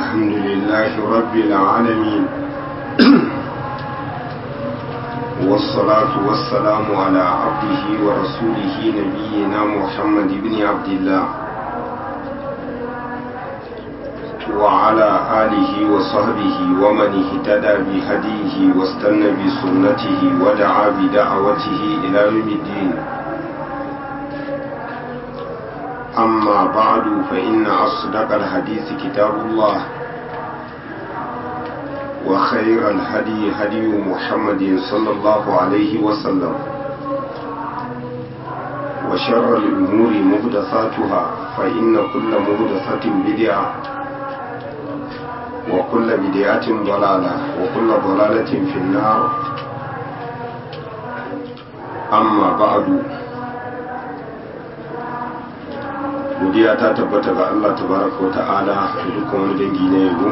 الحمد لله رب العالمين والصلاة والسلام على عبده ورسوله نبينا محمد بن عبد الله وعلى آله وصحبه ومن اهتدى بهديه واستنى بسنته ودعا بدعوته إلى يوم الدين أما بعد فإن أصدق الحديث كتاب الله وخير الهدي هدي محمد صلى الله عليه وسلم وشر الأمور مهدثاتها فإن كل مهدثة بدعة وكل بدعة ضلالة وكل ضلالة في النار أما بعد godiya ta tabbata ga Allah tabaraka wa ta'ala da dukkan wani dangi na yabo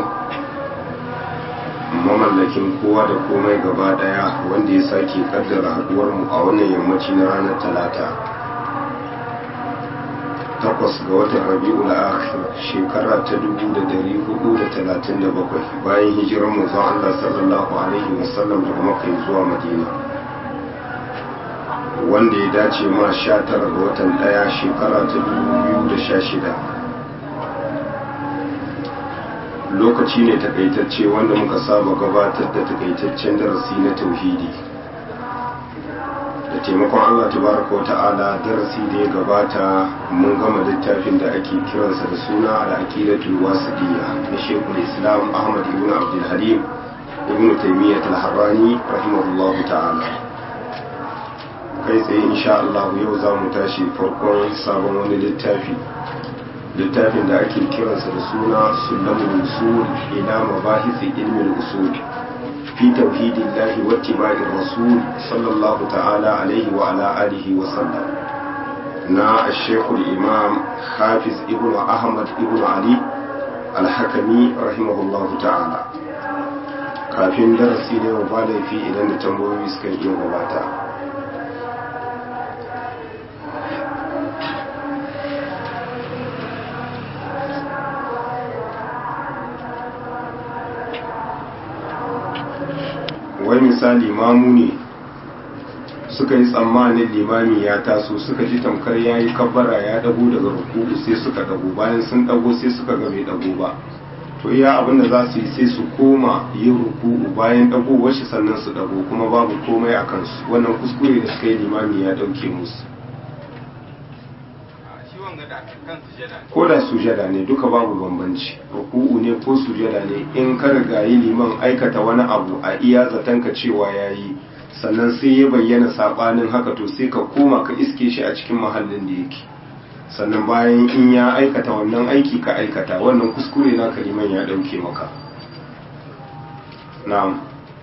mamallakin kowa da komai gaba daya wanda ya sake kaddara haduwar mu a wannan yammaci na ranar talata takwas ga watan rabi'ul akhir shekara ta dubu da dari hudu da talatin da bakwai bayan hijirar manzon Allah sallallahu alaihi wasallam daga makka zuwa madina wanda ya dace ma sha tara ga watan daya shekara ta biyu da sha shida lokaci ne takaitacce wanda muka saba gabatar da takaitaccen darasi na tauhidi da taimakon allah tabaraka wa ta'ala darasi da ya gabata mun gama littafin da ake kiransa da suna al'aqidatul wasidiyya na shekul islam ahmad ibn abdul halim ibn taymiyyah al-harrani rahimahullahu ta'ala kai tsaye insha Allah yau za mu tashi farkon sabon wani littafi littafin da ake kiransa da suna sulamul usul ila mabahisi ilmin usul fi tauhidillahi wa ittiba'i rasul sallallahu ta'ala alaihi wa ala alihi wa sallam na ash-shaykh imam hafiz ibn ahmad ibn ali al-hakami rahimahullahu ta'ala kafin darasi ne ba laifi idan da tambayoyi suka iya gabata wai misali mamu ne suka yi tsammanin limami ya taso suka ji tamkar ya yi kabbara ya dago daga ruku'u sai suka dago bayan sun dago sai suka ga bai dago ba to iya abin da za su yi sai su koma yin ruku'u bayan dago washi sannan su dago kuma babu komai a kansu wannan kuskure da suka yi limami ya dauke musu ko da sujada ne duka babu bambanci ruku'u ne ko sujada ne in ka riga yi liman aikata wani abu a iya zatanka cewa ya yi sannan sai ya bayyana sabanin haka to sai ka koma ka iske shi a cikin mahallin da yake sannan bayan in ya aikata wannan aiki ka aikata wannan kuskure na liman ya dauke maka na'am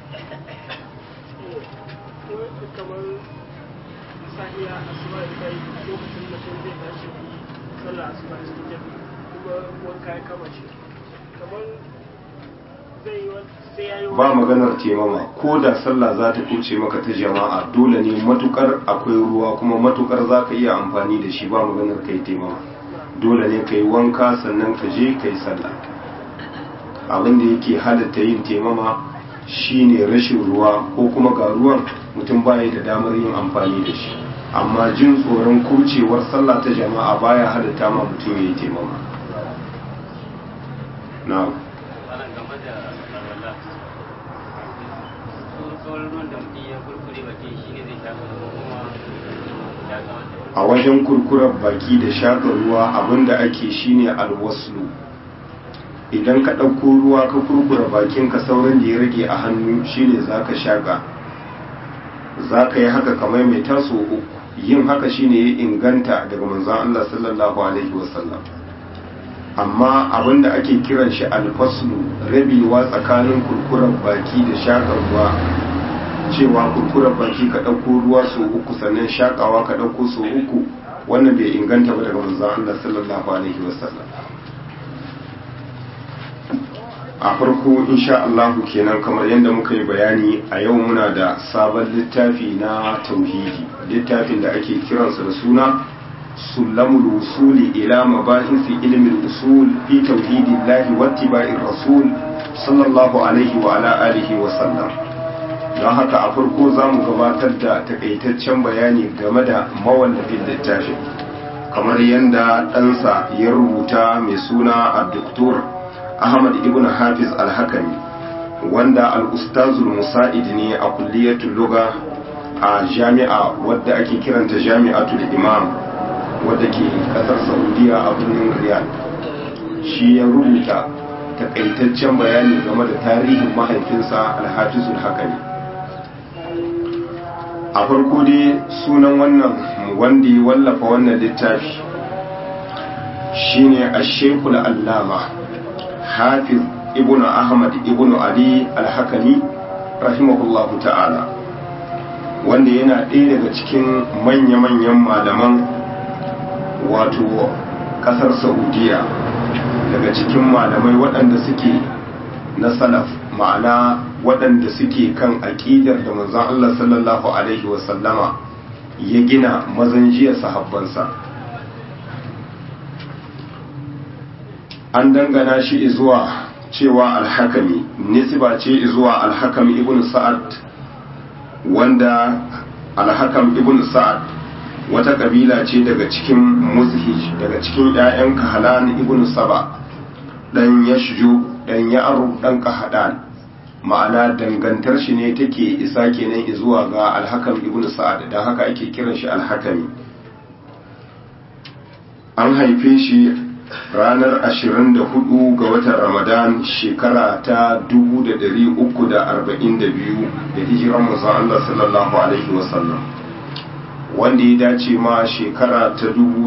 sallah asuba cikin jami'i kuma wanka ya kama shi kamar zai sai ya yi ba maganar temama ko da sallah za ta kuce maka ta jama'a dole ne matukar akwai ruwa kuma matukar za ka iya amfani da shi ba maganar kai temama dole ne ka yi wanka sannan ka je ka yi sallah abin da yake halatta yin temama shine rashin ruwa ko kuma ga ruwan mutum baya da damar yin amfani da shi amma jin tsoron kurcewar sallah ta jama'a baya halitta ma mutum ya yi taimama na a wajen kurkurar baki da shaƙa ruwa abinda ake shine alwaslu idan ka ɗauko ruwa ka kurkura bakinka sauran da ya rage a hannu shine za ka shaƙa za ka yi haka kamar mai taso uku yin haka shine ya inganta daga manzon Allah sallallahu alaihi wasallam amma abinda ake kiran shi alfaslu rabewa tsakanin kurkuren baki da shakar ruwa cewa kurkuren baki ka ɗauko ruwa so uku sannan shakawa ka ɗauko so uku wannan bai inganta ba daga manzon Allah sallallahu alaihi wasallam a farko insha Allahu kenan kamar yadda muka yi bayani a yau muna da sabon littafi na tauhidi littafin da ake kiransa da suna سلم الوصول إلى مباحث علم الأصول في توحيد الله واتباع الرسول صلى الله عليه وعلى آله وسلم don haka a farko za mu gabatar da takaitaccen bayani game da mawallafin littafin kamar yadda ɗansa ya rubuta mai suna a doktor ahmad ibn hafiz al-hakami wanda al-ustazul musa'id ne a kulliyatul luga a jami'a wadda ake kiranta jami'atul imam wadda ke kasar saudiya a birnin riyadh shi ya rubuta takaitaccen bayani game da tarihin mahaifinsa alhafizul hakami a farko dai sunan wannan wanda ya wallafa wannan littafi shine ashekul allama hafiz ibnu ahmad ibnu ali alhakami rahimahullahu ta'ala wanda yana ɗaya daga cikin manya-manyan malaman wato ƙasar saudiya daga cikin malamai waɗanda suke na salaf ma'ana waɗanda suke kan aƙidar da manzon Allah sallallahu alaihi wasallama ya gina mazan jiya sahabbansa an dangana shi zuwa cewa alhakami nisba ce zuwa alhakam ibn sa'ad wanda alhakam ibn sa'ad wata kabila ce daga cikin muzhij daga cikin 'ya'yan kahalan ibn saba dan yashju dan ya'ru dan kahadan ma'ana dangantar shi ne take isa kenan zuwa ga alhakam ibn sa'ad dan haka ake kiran shi alhakami an haife shi ranar 24 ga watan ramadan shekara ta 342 da hijiran manzon Allah sallallahu alaihi wasallam wanda ya dace ma shekara ta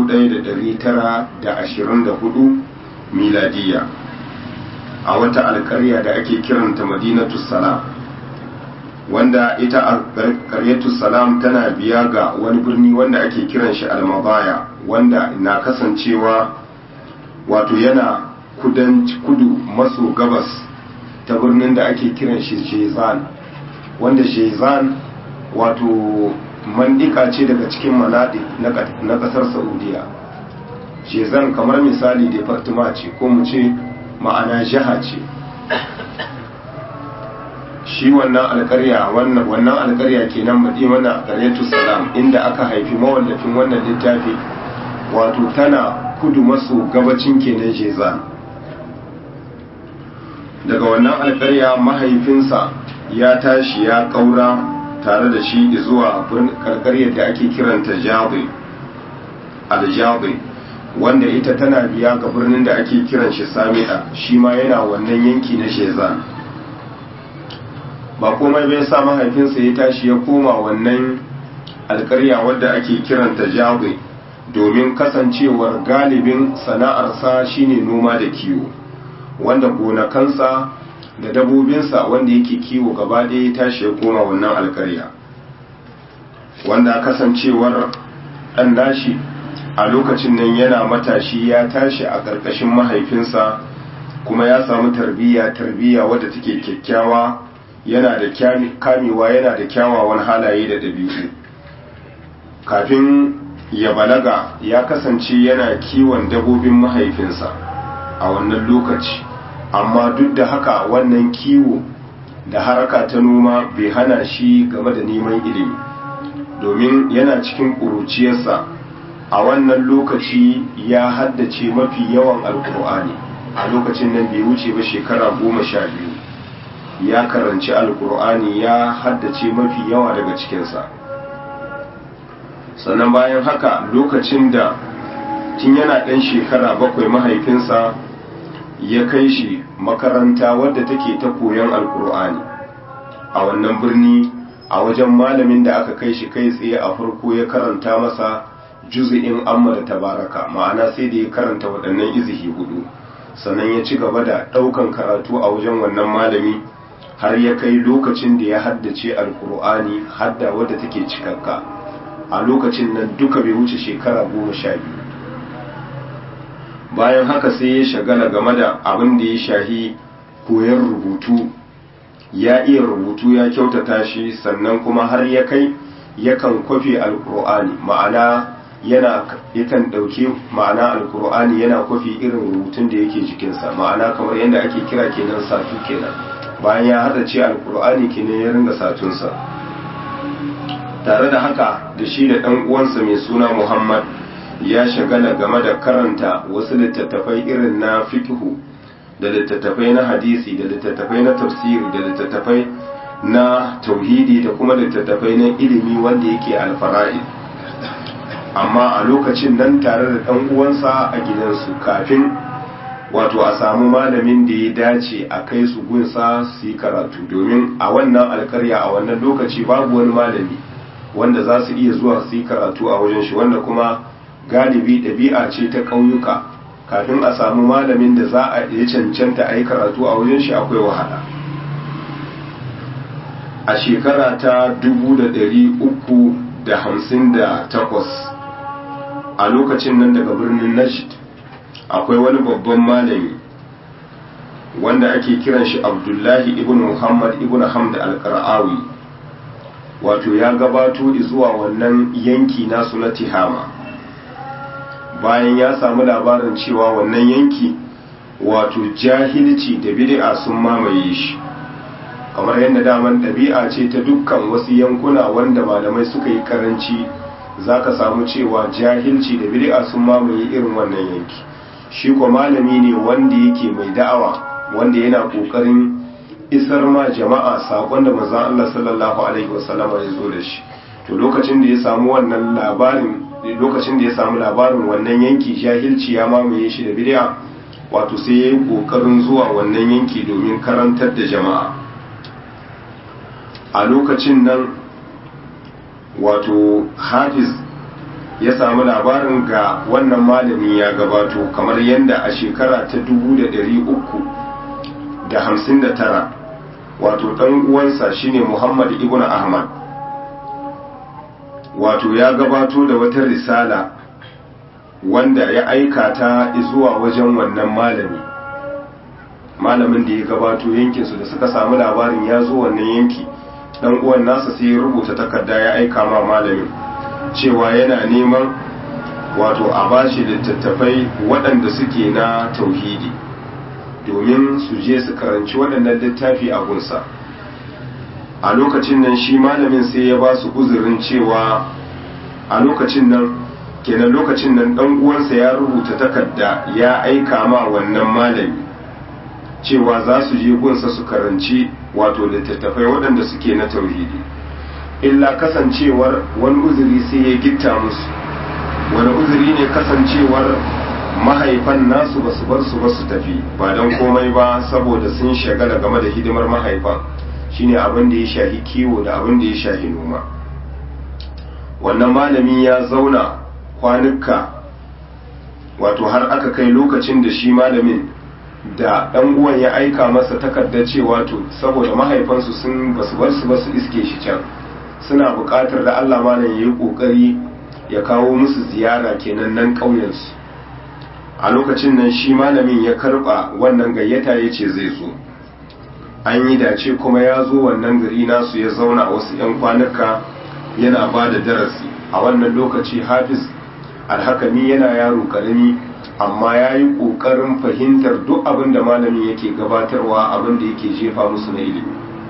1924 miladiya a wata alkarya da ake kiranta madinatu salam wanda ita alkaryatu salam tana biya ga wani birni wanda ake kiran shi almabaya wanda na kasancewa wato yana kudu maso gabas ta birnin da ake kiran shi jezan wanda jezan wato mandika ce daga cikin manadi na kasar saudiya jezan kamar misali departima ce ko mu ce ma'ana jiha ce shi wannan alkarya wannan alkarya kenan madi wannan alkaryatu salam inda aka haifi mawallafin wannan littafi wato tana kudu maso gabacin kenan jezan daga wannan alkarya mahaifinsa ya tashi ya kaura tare da shi zuwa karkaryar da ake kiranta jabi aljabi wanda ita tana biya ga birnin da ake kiran shi sami'a shi ma yana wannan yanki na shezan ba komai bai sa mahaifinsa ya tashi ya koma wannan alkarya wadda ake kiranta jabi domin kasancewar galibin sana'arsa shine noma da kiwo wanda gonakansa da dabobinsa wanda yake kiwo gaba ɗaya ya tashi ya koma wannan alkarya wanda kasancewar ɗan nashi a lokacin nan yana matashi ya tashi a ƙarƙashin mahaifinsa kuma ya samu tarbiyya tarbiyya wadda take kyakkyawa yana da kamewa yana da kyawawan halaye da ɗabi'u kafin ya balaga ya kasance yana kiwon dabobin mahaifinsa a wannan lokaci amma duk da haka wannan kiwo da haraka ta noma bai hana shi game da neman ilimi domin yana cikin ƙuruciyarsa a wannan lokaci ya haddace mafi yawan alkur'ani a lokacin nan bai wuce ba shekara goma sha biyu ya karanci alkur'ani ya haddace mafi yawa daga cikinsa sannan bayan haka lokacin da tun yana ɗan shekara bakwai mahaifinsa ya kai shi makaranta wadda take ta koyon alkur'ani a wannan birni a wajen malamin da aka kai shi kai tsaye a farko ya karanta masa juzi'in amma da tabaraka ma'ana sai da ya karanta waɗannan izihi hudu sannan ya ci gaba da ɗaukan karatu a wajen wannan malami har ya kai lokacin da ya haddace alkur'ani hadda wadda take cikakka a lokacin nan duka bai wuce shekara goma sha biyu bayan haka sai ya shagala game da abin da ya shahi koyon rubutu ya iya rubutu ya kyautata shi sannan kuma har ya kai yakan kwafe alkur'ani ma'ana yana yakan ɗauki ma'ana alkur'ani yana kwafi irin rubutun da yake jikinsa ma'ana kamar yadda ake kira kenan satu kenan bayan ya hada ce alkur'ani kenan ya ringa satunsa tare da haka da shi da ɗan uwansa mai suna muhammad ya shagala game da karanta wasu littattafai irin na fikihu da littattafai na hadisi da littattafai na tafsiri da littattafai na tauhidi da kuma littattafai na ilimi wanda yake alfara'id amma a lokacin nan tare da ɗan uwansa a gidansu kafin wato a samu malamin da ya dace a kai su gunsa su yi karatu domin a wannan alkarya a wannan lokaci babu wani malami wanda za su iya zuwa su yi karatu a wajen shi wanda kuma galibi ɗabi'a ce ta ƙauyuka kafin a samu malamin da za a iya cancanta a yi karatu a wajen shi akwai wahala a shekara ta 358 a lokacin nan daga birnin najd akwai wani babban malami wanda ake kiran shi abdullahi ibn muhammad ibn hamd al-qara'awi wato ya gabato zuwa wannan yanki nasu na tihama bayan ya samu labarin cewa wannan yanki wato jahilci da bid'a sun mamaye shi kamar yadda daman ɗabi'a ce ta dukkan wasu yankuna wanda malamai suka yi karanci za ka samu cewa jahilci da bid'a sun mamaye irin wannan yanki shi ko malami ne wanda yake mai da'awa wanda yana kokarin isar ma jama'a sakon da manzon Allah sallallahu alaihi wasallam ya zo da shi to lokacin da ya samu wannan labarin lokacin da ya samu labarin wannan yanki jahilci ya mamaye shi da bid'a wato sai ya yi kokarin zuwa wannan yanki domin karantar da jama'a a lokacin nan wato hafiz ya samu labarin ga wannan malami ya gabato kamar yadda a shekara ta 359 wato ɗan uwansa shine muhammad ibn ahmad wato ya gabato da wata risala wanda ya aika ta zuwa wajen wannan malami malamin da ya gabato yankinsu da suka samu labarin ya zo wannan yanki dan uwan nasa sai ya rubuta takarda ya aika ma malamin cewa yana neman wato a bashi littattafai waɗanda suke na tauhidi domin su je su karanci waɗannan littafi a gunsa a lokacin nan shi malamin sai ya ba su uzurin cewa a lokacin nan kenan lokacin nan ɗan uwansa ya rubuta takarda ya aika ma wannan malami cewa za su je gunsa su karanci wato littattafai waɗanda suke na tauhidi illa kasancewar wani uzuri sai ya gitta musu wani uzuri ne kasancewar mahaifan nasu ba su bar su ba su tafi ba don komai ba saboda sun shagala game da hidimar mahaifan shine abin da ya shahi kiwo da abin da ya shahi noma wannan malami ya zauna kwanuka wato har aka kai lokacin da shi malamin da ɗan uwan ya aika masa takardar cewa to saboda mahaifansu sun basu bar su basu iske shi can suna buƙatar da Allah malam ya yi ƙoƙari ya kawo musu ziyara kenan nan ƙauyensu a lokacin nan shi malamin ya karɓa wannan gayyata ya ce zai zo an yi dace kuma ya zo wannan gari nasu ya zauna a wasu 'yan kwanuka yana ba da darasi a wannan lokaci hafiz alhakami yana yaro karami amma ya yi ƙoƙarin fahimtar duk abin da malamin yake gabatarwa abin da yake jefa musu na ilimi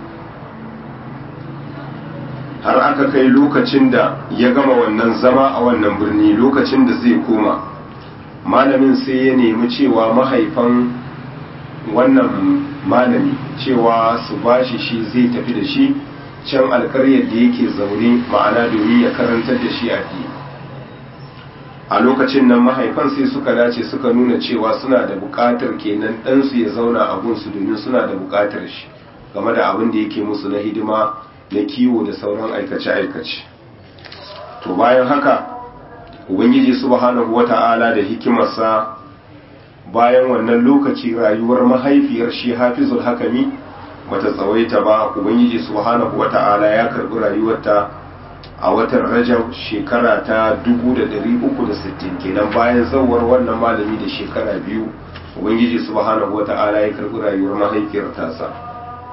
har aka kai lokacin da ya gama wannan zama a wannan birni lokacin da zai koma malamin sai ya nemi cewa mahaifan wannan malami cewa su bashi shi zai tafi da shi can alkaryar da yake zaune ma'ana domin ya karantar da shi addini a lokacin nan mahaifan sai suka dace suka nuna cewa suna da buƙatar kenan ɗansu ya zauna a gunsu domin suna da buƙatar shi game da abin da yake musu na hidima na kiwo da sauran aikace-aikace to bayan haka ubangiji subhanahu wata'ala da hikimarsa bayan wannan lokaci rayuwar mahaifiyar shi hafizul hakami bata tsawaita ba ubangiji subhanahu wata'ala ya karbi rayuwarta a watan rajab shekara ta 360 kenan bayan zawar wannan malami da shekara biyu ubangiji subhanahu wata'ala ya karbi rayuwar mahaifiyar tasa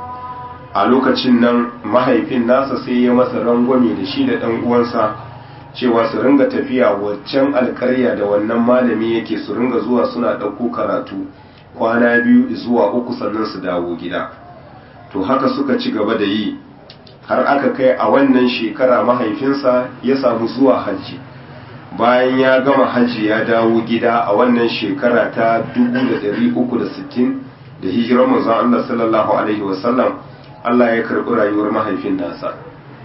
a lokacin nan mahaifin nasa sai ya masa rangwame da shi da ɗan uwansa cewa su ringa tafiya waccan alkarya da wannan malami yake su ringa zuwa suna ɗauko karatu kwana biyu zuwa uku sannan su dawo gida to haka suka ci gaba da yi har aka kai a wannan shekara mahaifinsa ya samu zuwa hajji bayan ya gama hajji ya dawo gida a wannan shekara ta 360 da hijirar manzon Allah sallallahu alaihi wasallam Allah ya karɓi rayuwar mahaifin nasa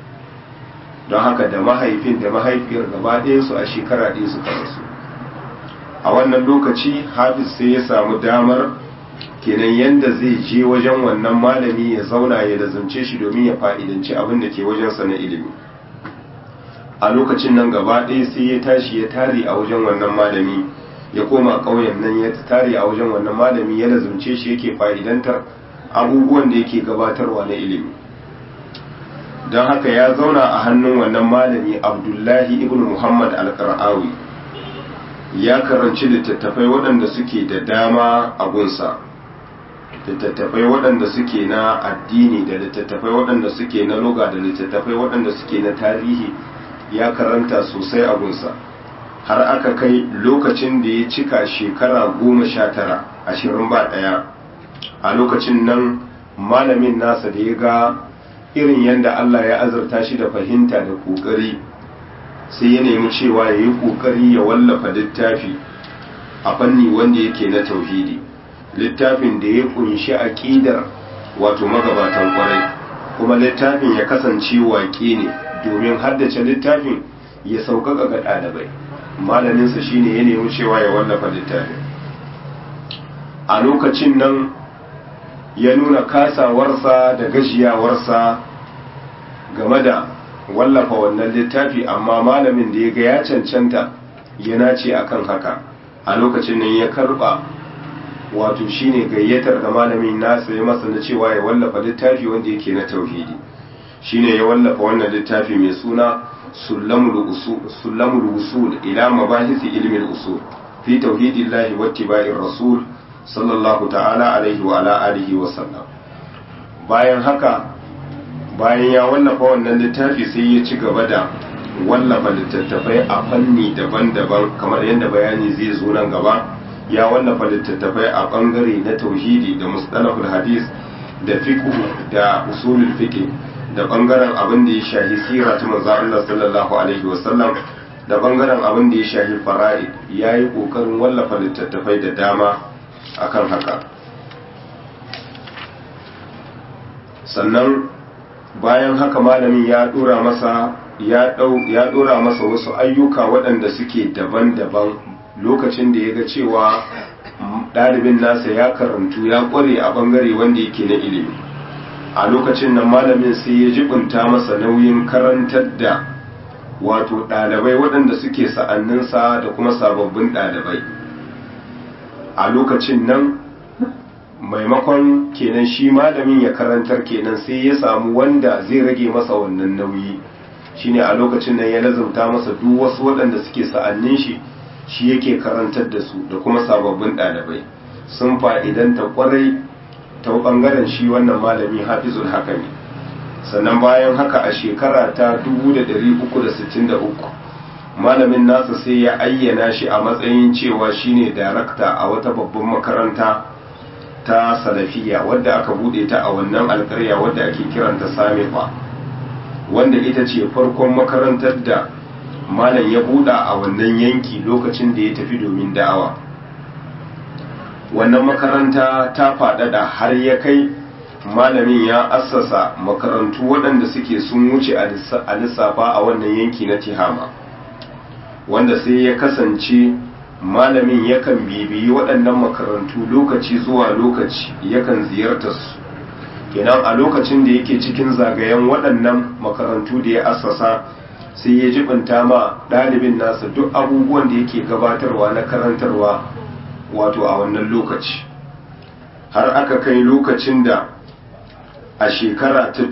don haka da mahaifin da mahaifiyar gaba ɗaya su a shekara ɗaya suka rasu a wannan lokaci hafiz sai ya samu damar kenan yanda zai je wajen wannan malami ya zauna ya lazumce shi domin ya fa'idanci abin da ke wajensa na ilimi a lokacin nan gaba ɗaya sai ya tashi ya tare a wajen wannan malami ya koma ƙauyen nan ya tare a wajen wannan malami ya lazumce shi yake fa'idantar abubuwan da yake gabatarwa na ilimi don haka ya zauna a hannun wannan malami abdullahi ibn muhammad al-qara'awi ya karanci littattafai waɗanda suke da dama a gunsa littattafai waɗanda suke na addini da littattafai waɗanda suke na loga da littattafai waɗanda suke na tarihi ya karanta sosai a gunsa har aka kai lokacin da ya cika shekara goma sha tara ashirin ba ɗaya a lokacin nan malamin nasa da ya ga irin yadda Allah ya azurta shi da fahimta da ƙoƙari sai ya nemi cewa ya yi ƙoƙari ya wallafa littafi a fanni wanda yake na tauhidi littafin da ya kunshi aƙidar wato magabatan ƙwarai kuma littafin ya kasance waƙe ne domin haddace littafin ya sauƙaƙa ga ɗalibai malaminsa shine ya nemi cewa ya wallafa littafin a lokacin nan ya nuna kasawarsa da gajiyawarsa game da wallafa wannan littafi amma malamin da ya ga ya cancanta ya nace akan haka a lokacin nan ya karba wato shine gayyatar da malamin nasa ya masa na cewa ya wallafa littafi wanda yake na tauhidi shine ya wallafa wannan littafi mai suna sullamul usul ila mabahisi ilmin usul fi tauhidillahi wattiba'ir rasul sallallahu ta'ala alaihi wa ala alihi wa sallam bayan haka bayan ya wallafa wannan littafi sai ya ci gaba da wallafa littattafai a fanni daban-daban kamar yadda bayani zai zo nan gaba ya wallafa littattafai a bangare na tauhidi da mustalahul hadis da fiqh da usulul fiqh da bangaren abin da ya shahi sira ta manzo Allah sallallahu alaihi wa sallam da bangaren abin da ya shahi fara'id yayi kokarin wallafa littattafai da dama akan haka sannan bayan haka malamin ya dora masa ya dau ya dora masa wasu ayyuka waɗanda suke daban-daban lokacin da ya ga cewa ɗalibin nasa ya karantu ya ƙware a ɓangare wanda yake na ilimi a lokacin nan malamin sai ya jibinta masa nauyin karantar da wato ɗalibai waɗanda suke sa'anninsa da kuma sababbin ɗalibai a lokacin nan maimakon kenan shi malamin ya karantar kenan sai ya samu wanda zai rage masa wannan nauyi shine a lokacin nan ya lazumta masa duk wasu waɗanda suke sa'annin shi shi yake karantar da su da kuma sababbin ɗalibai sun fa'idanta kwarai ta ɓangaren shi wannan malami hafizul hakami sannan bayan haka a shekara ta 1363 malamin nasa sai ya ayyana shi a matsayin cewa shine darakta a wata babban makaranta ta salafiya wadda aka bude ta a wannan alkarya wadda ake kiranta samifa wanda ita ce farkon makarantar da malam ya buɗa a wannan yanki lokacin da ya tafi domin da'awa wannan makaranta ta faɗaɗa har ya kai malamin ya assasa makarantu waɗanda suke sun wuce a lissafa a wannan yanki na tihama wanda sai ya kasance malamin yakan bibiyi waɗannan makarantu lokaci zuwa lokaci yakan ziyarta su kenan a lokacin da yake cikin zagayen waɗannan makarantu da ya assasa sai ya jibinta ma ɗalibin nasa duk abubuwan da yake gabatarwa na karantarwa wato a wannan lokaci har aka kai lokacin da a shekara ta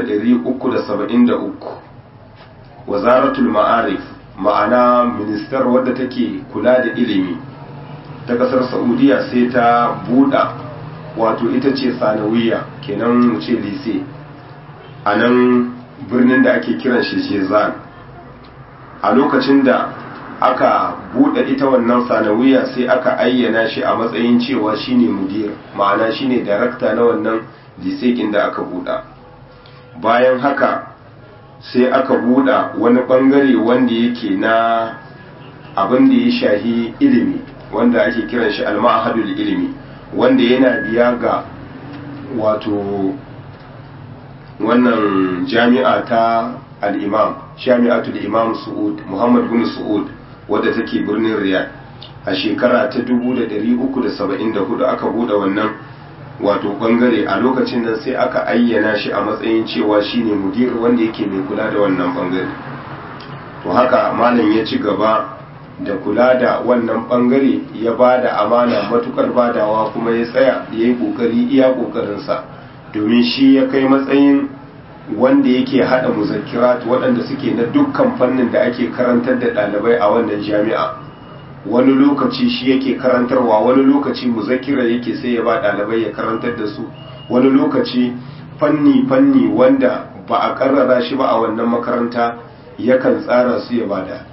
1373 wazaratul ma'arif ma'ana ministar wadda take kula da ilimi ta kasar saudiya sai ta buɗa wato ita ce sanawiya kenan mu ce lise a nan birnin da ake kiran shi shezan a lokacin da aka buɗe ita wannan sanawiya sai aka ayyana shi a matsayin cewa shine mudir ma'ana shine darakta na wannan lisekin da aka buɗa bayan haka sai aka buɗa wani ɓangare wanda yake na abin da ya shahi ilimi wanda ake kiran shi almahadul ilimi wanda yana biya ga wato wannan jami'a ta al'imam jami'atul imam su'ud muhammad bin su'ud wadda take birnin riyadh a shekara ta 1374 aka bude wannan wato bangare a lokacin nan sai aka ayyana shi a matsayin cewa shine mudir wanda yake mai kula da wannan bangare to haka malam ya ci gaba da kula da wannan bangare ya ba da amana matukar badawa kuma ya tsaya ya yi kokari iya kokarinsa domin shi ya kai matsayin wanda yake hada muzakkirat waɗanda suke na dukkan fannin da ake karantar da ɗalibai a wannan jami'a wani lokaci shi yake karantarwa wani lokaci muzakkira yake sai ya ba ɗalibai ya karantar da su wani lokaci fanni fanni wanda ba a karrara shi ba a wannan makaranta yakan tsara su ya bada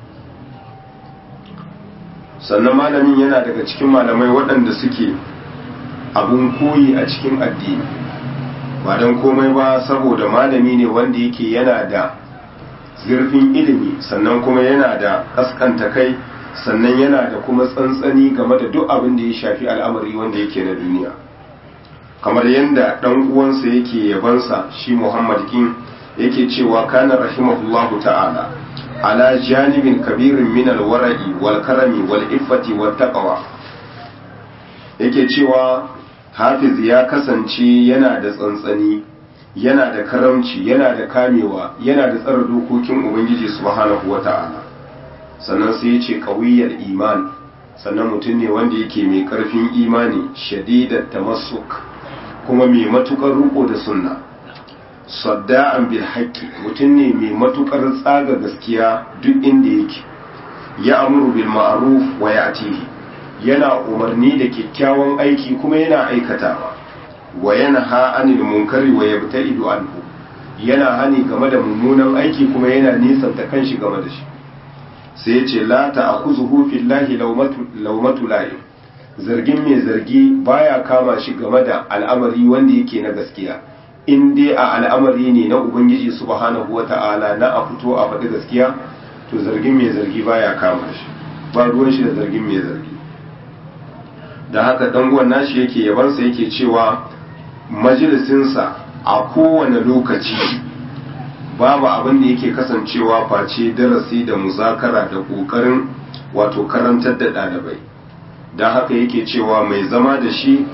sannan malamin yana daga cikin malamai waɗanda suke abun koyi a cikin addini ba don komai ba saboda malami ne wanda yake yana da zurfin ilimi sannan kuma yana da kaskanta kai sannan yana da kuma tsantsani game da duk abin da ya shafi al'amari wanda yake na duniya kamar yadda ɗan uwansa yake yabansa shi muhammad kin yake cewa kana rahimahullahu ta'ala ala janibin kabirin min alwara'i wal karami wal iffati wat taqwa yake cewa hafiz ya kasance yana da tsantsani yana da karamci yana da kamewa yana da tsara dokokin ubangiji subhanahu wata'ala sannan sai ya ce qawiyyal iman sannan mutum ne wanda yake mai karfin imani shadidat tamassuk kuma mai matukar riko da sunna sadda'an bil haqqi mutum ne mai matukar tsaga gaskiya duk inda yake ya amuru bil ma'ruf wa ya'tihi yana umarni da kyakkyawan aiki kuma yana aikatawa wa yana ha anil munkari wa yabta'idu anhu yana hani game da mummunan aiki kuma yana nisanta kanshi game da shi sai yace la ta'khuzuhu fillahi lawmatu lawmatu la'im zargin mai zargi baya kama shi game da al'amari wanda yake na gaskiya in dai a al'amari ne na ubangiji subhanahu wata'ala na a fito a faɗi gaskiya to zargin mai zargi baya kama shi ba ruwan shi da zargin mai zargi da haka danguwan nashi yake yabansa yake cewa majalisinsa a kowane lokaci babu abin da yake kasancewa face darasi da muzakara da ƙoƙarin wato karantar da ɗalibai don haka yake cewa mai zama da shi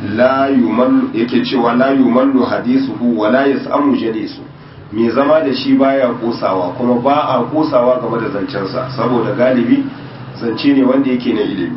yake cewa la yumallu hadisuhu wa la yas'amu jalisu mai zama da shi baya kosawa kuma ba a kosawa game da zancensa saboda galibi zance ne wanda yake na ilimi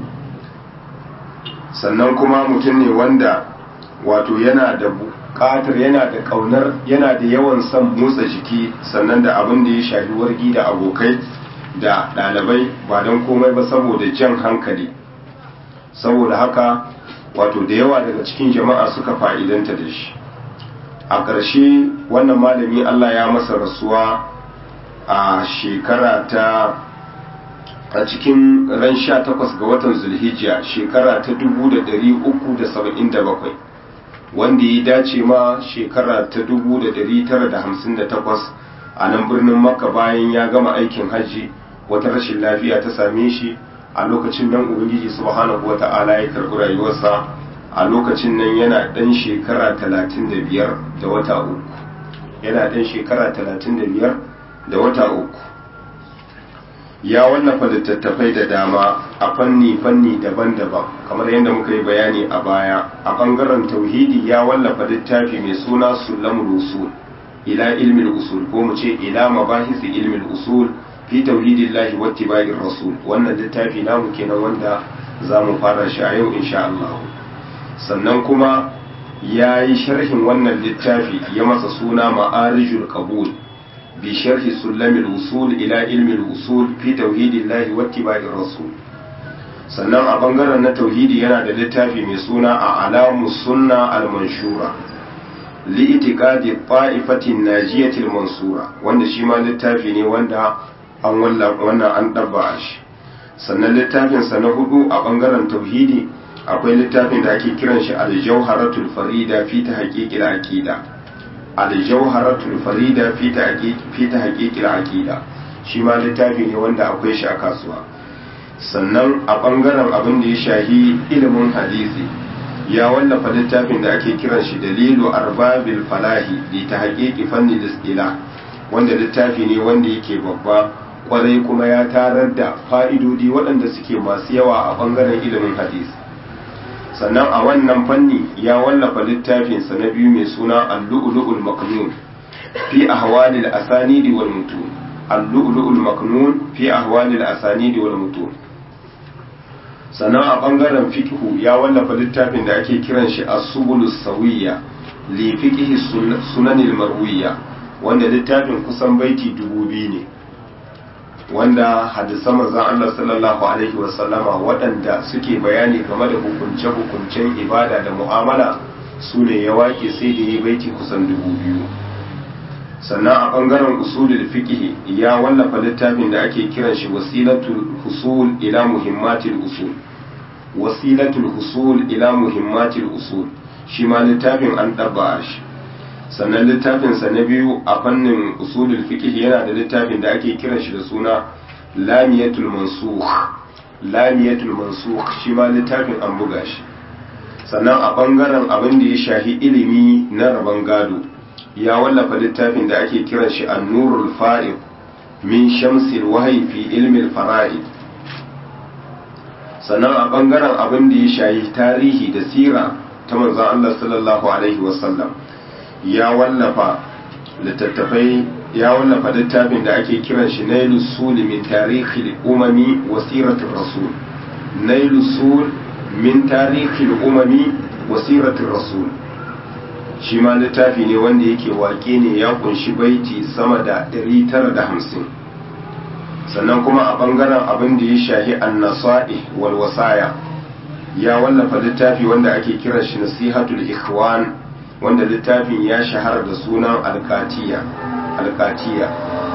sannan kuma mutum ne wanda wato yana da bukatar yana da kaunar yana da yawan son motsa jiki sannan da abin da ya shafi wargi da abokai da ɗalibai ba don komai ba saboda jan hankali saboda haka wato da yawa daga cikin jama'a suka fa'idanta da shi a ƙarshe wannan malami allah ya masa rasuwa a shekara ta a cikin ran sha takwas ga watan zulhijja shekara ta dubu da dari uku da saba'in da bakwai wanda ya dace ma shekara ta dubu da dari tara da hamsin da takwas a nan birnin makka bayan ya gama aikin hajji wata rashin lafiya ta same shi a lokacin nan ubangiji subhanahu wa ta'ala ya karɓi rayuwarsa a lokacin nan yana ɗan shekara talatin da biyar da wata uku yana ɗan shekara talatin da biyar da wata uku ya wallafa littattafai da dama a fanni-fanni daban-daban kamar yadda muka yi bayani a baya a ɓangaren tauhidi ya wallafa littafi mai suna sulamul usul ila ilmin usul ko mu ce ila mabahisi ilmin usul fi tauhidillahi wattiba'ir rasul wannan littafi namu kenan wanda za mu fara shi a yau insha Allah sannan kuma ya yi sharhin wannan littafi ya masa suna ma'arijul qabul بشرح سلم الوصول إلى علم الوصول في توحيد الله واتباع الرسول sannan a bangaren na tauhidi yana da littafi mai suna a alamu sunna al-manshura li itiqadi ta'ifatin najiyatil mansura wanda shi ma littafi ne wanda an wannan an ɗabba shi sannan littafinsa na hudu a ɓangaren tauhidi akwai littafin da ake kiran shi aljauharatul farida fi ta haƙiƙil aƙida aljauharatul farida fi ta haƙiƙil aƙida shi ma littafi ne wanda akwai shi a kasuwa sannan a ɓangaren abin da ya shahi ilimin hadisi ya wallafa littafin da ake kiran shi dalilu arbabil falahi li ta haƙiƙi fanni da wanda littafi ne wanda yake babba kwarai kuma ya tarar da fa'idodi waɗanda suke masu yawa a ɓangaren ilimin hadisi sannan a wannan fanni ya wallafa littafinsa na biyu mai suna allu'ulu'ul maknun fi ahwalil asanidi wal mutun allu'ulu'ul maknun fi ahwalil asanidi wal mutun sannan a ɓangaren fiqhu ya wallafa littafin da ake kiran shi as-subulus sawiyya li fiqhi sunanil marwiyya wanda littafin kusan baiti dubu biyu ne wanda hadisan manzon Allah sallallahu alaihi wasallama waɗanda suke bayani game da hukunce-hukuncen ibada da mu'amala su ne ya wake sai da yi baiti kusan dubu biyu sannan a ɓangaren usulul fiqh ya wallafa littafin da ake kiran shi wasilatul husul ila muhimmatil usul wasilatul husul ila muhimmatil usul shi ma littafin an ɗabba shi sannan littafinsa na biyu a fannin usulul fiqh yana da littafin da ake kiran shi da suna lamiyatul mansukh lamiyatul mansukh shi ma littafin an buga shi sannan a bangaren abin da ya shahi ilimi na rabon gado ya wallafa littafin da ake kiran shi an-nurul fa'iq min shamsil wahyi fi ilmi al-fara'id sannan a bangaren abin da ya shahi tarihi da sira ta manzon Allah sallallahu alaihi wasallam ya wallafa littattafai ya wallafa littafin da ake kiran shi nailu sul min tarihi umami wa siratul rasul nailu sul min tarihi umami wa siratul rasul shi ma littafi ne wanda yake waƙe ne ya kunshi baiti sama da 950 sannan kuma a bangaren abin da ya shahi annasa'i wal wasaya ya wallafa littafi wanda ake kiran shi nasihatul ikhwan wanda littafin ya shahara da sunan alkatiya alkatiya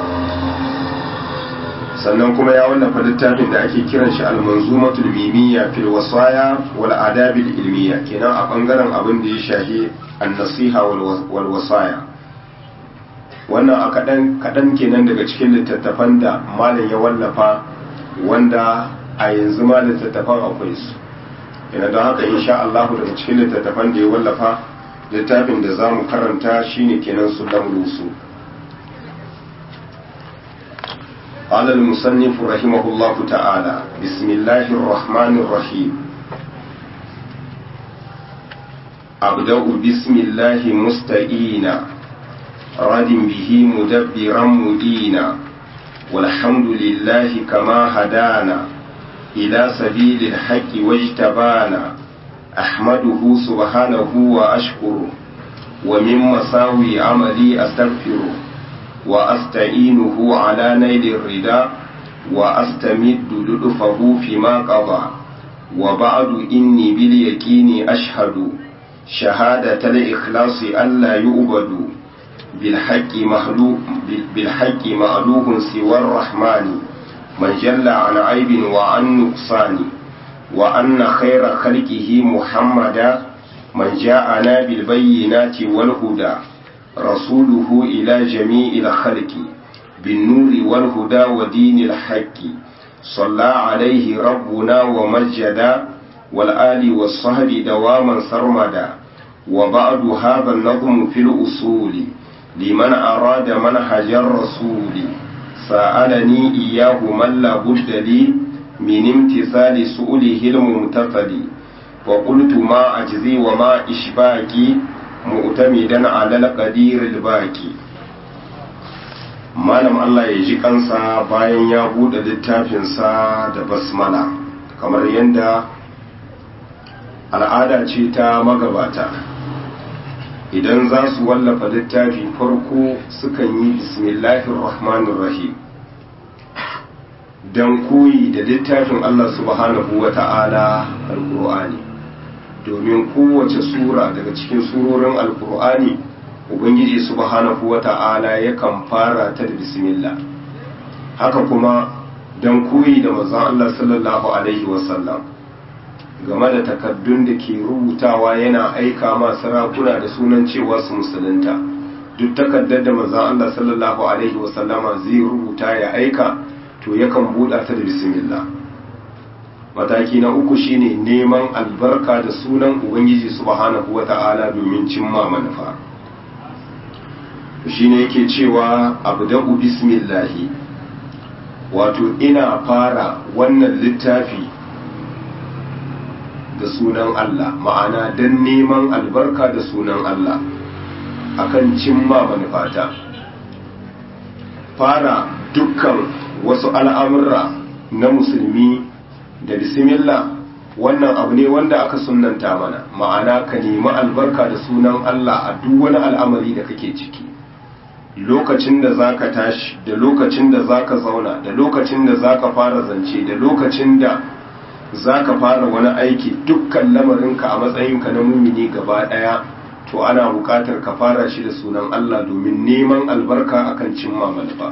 sannan kuma ya wallafa littafin da ake kiran shi almanzumatul mimiyya fil wasaya wal adabil ilmiya kenan a bangaren abin da ya shahi an-nasiha wal wasaya wannan a kadan kadan kenan daga cikin littattafan da malam ya wallafa wanda a yanzu ma littattafan akwai su yana don haka insha Allah daga cikin littattafan da ya wallafa littafin da za mu karanta shine kenan su lamrusu قال المصنف رحمه الله تعالى بسم الله الرحمن الرحيم أبدأ بسم الله مستئينا رد به مدبرا مدينا والحمد لله كما هدانا إلى سبيل الحق واجتبانا أحمده سبحانه وأشكره ومن مساوي عملي أستغفره وأستعينه على نيل الرداء وأستمد لطفه فيما قضى وبعد إني باليقين أشهد شهادة الإخلاص ألا يؤبد بالحق مخلوق بالحق مألوه سوى الرحمن من جل عن عيب وعن نقصان وأن خير خلقه محمدا من جاءنا بالبينات والهدى رسوله إلى جميع الخلق بالنور والهدى ودين الحق صلى عليه ربنا ومجدا والآل والصهب دواما سرمدا وبعد هذا النظم في الأصول لمن أراد منهج الرسول سألني إياه من لا بد لي من امتثال سؤله الممتثل وقلت ما أجزي وما إشباكي mu'tamidan ala al-qadir al-baqi malam Allah ya ji kansa bayan ya bude littafinsa da basmala kamar yadda al'ada ce ta magabata idan za su wallafa littafi farko sukan yi bismillahir rahmanir rahim don koyi da littafin Allah subhanahu wa ta'ala al-qur'ani domin kowace sura daga cikin surorin alkur'ani ubangiji subhanahu wata'ala yakan fara ta da bismillah haka kuma don koyi da manzon Allah sallallahu alaihi wasallam game da takaddun da ke rubutawa yana aika ma sarakuna da sunan cewa su musulunta duk takaddar da manzon Allah sallallahu alaihi wasallama zai rubuta ya aika to yakan buɗa ta da bismillah mataki na uku shine neman albarka da sunan ubangiji subhanahu wata'ala domin cimma manufa shine yake cewa abda'u bismillahi wato ina fara wannan littafi da sunan Allah ma'ana don neman albarka da sunan Allah akan cimma manufata fara dukkan wasu al'amurra na musulmi da bismillah wannan abu ne wanda aka sunanta mana ma'ana ka nemi albarka da sunan Allah a duk wani al'amari da kake ciki lokacin da zaka tashi da lokacin da zaka zauna da lokacin da zaka fara zance da lokacin da zaka fara wani aiki dukkan lamarinka a matsayinka na mumini gaba daya to ana buƙatar ka fara shi da sunan Allah domin neman albarka akan cimma manufa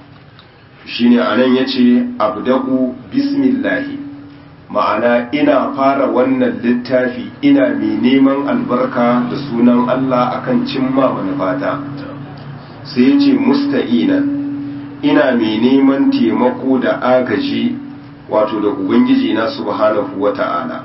shine anan yace abda'u bismillahi ma'ana ina fara wannan littafi ina mai neman albarka da sunan Allah akan cimma manufata sai ya ce musta'inan ina mai neman taimako da agaji wato da ubangiji na subhanahu wata'ala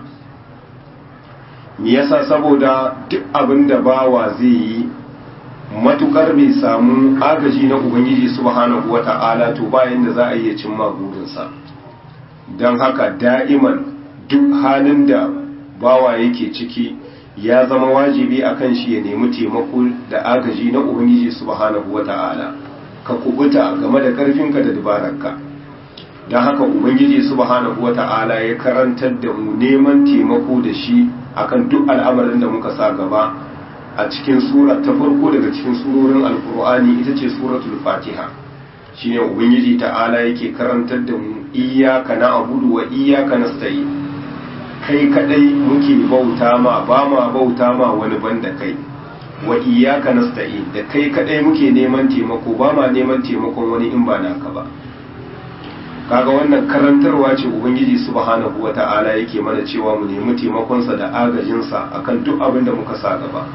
me yasa saboda duk abin da bawa zai yi matukar bai samu agaji na ubangiji subhanahu wata'ala to bayan da za a iya cimma burinsa don haka da'iman duk halin da bawa yake ciki ya zama wajibi a kan shi ya nemi taimako da agaji na ubangiji subhanahu wata'ala ka kubuta game da karfinka da dabararka don haka ubangiji subhanahu wata'ala ya karantar da mu neman taimako da shi akan duk al'amarin da muka sa gaba a cikin sura ta farko daga cikin surorin alkur'ani ita ce suratul fatiha shine ubangiji ta'ala yake karantar da mu iyyaka na'budu wa iyyaka nasta'in kai kadai muke bauta ma ba ma bauta ma wani banda kai wa iyyaka nasta'in da kai kadai muke neman taimako ba ma neman taimakon wani in ba naka ba kaga wannan karantarwa ce ubangiji subhanahu wata'ala yake mana cewa mu nemi taimakonsa da agajinsa akan duk abin da muka sa gaba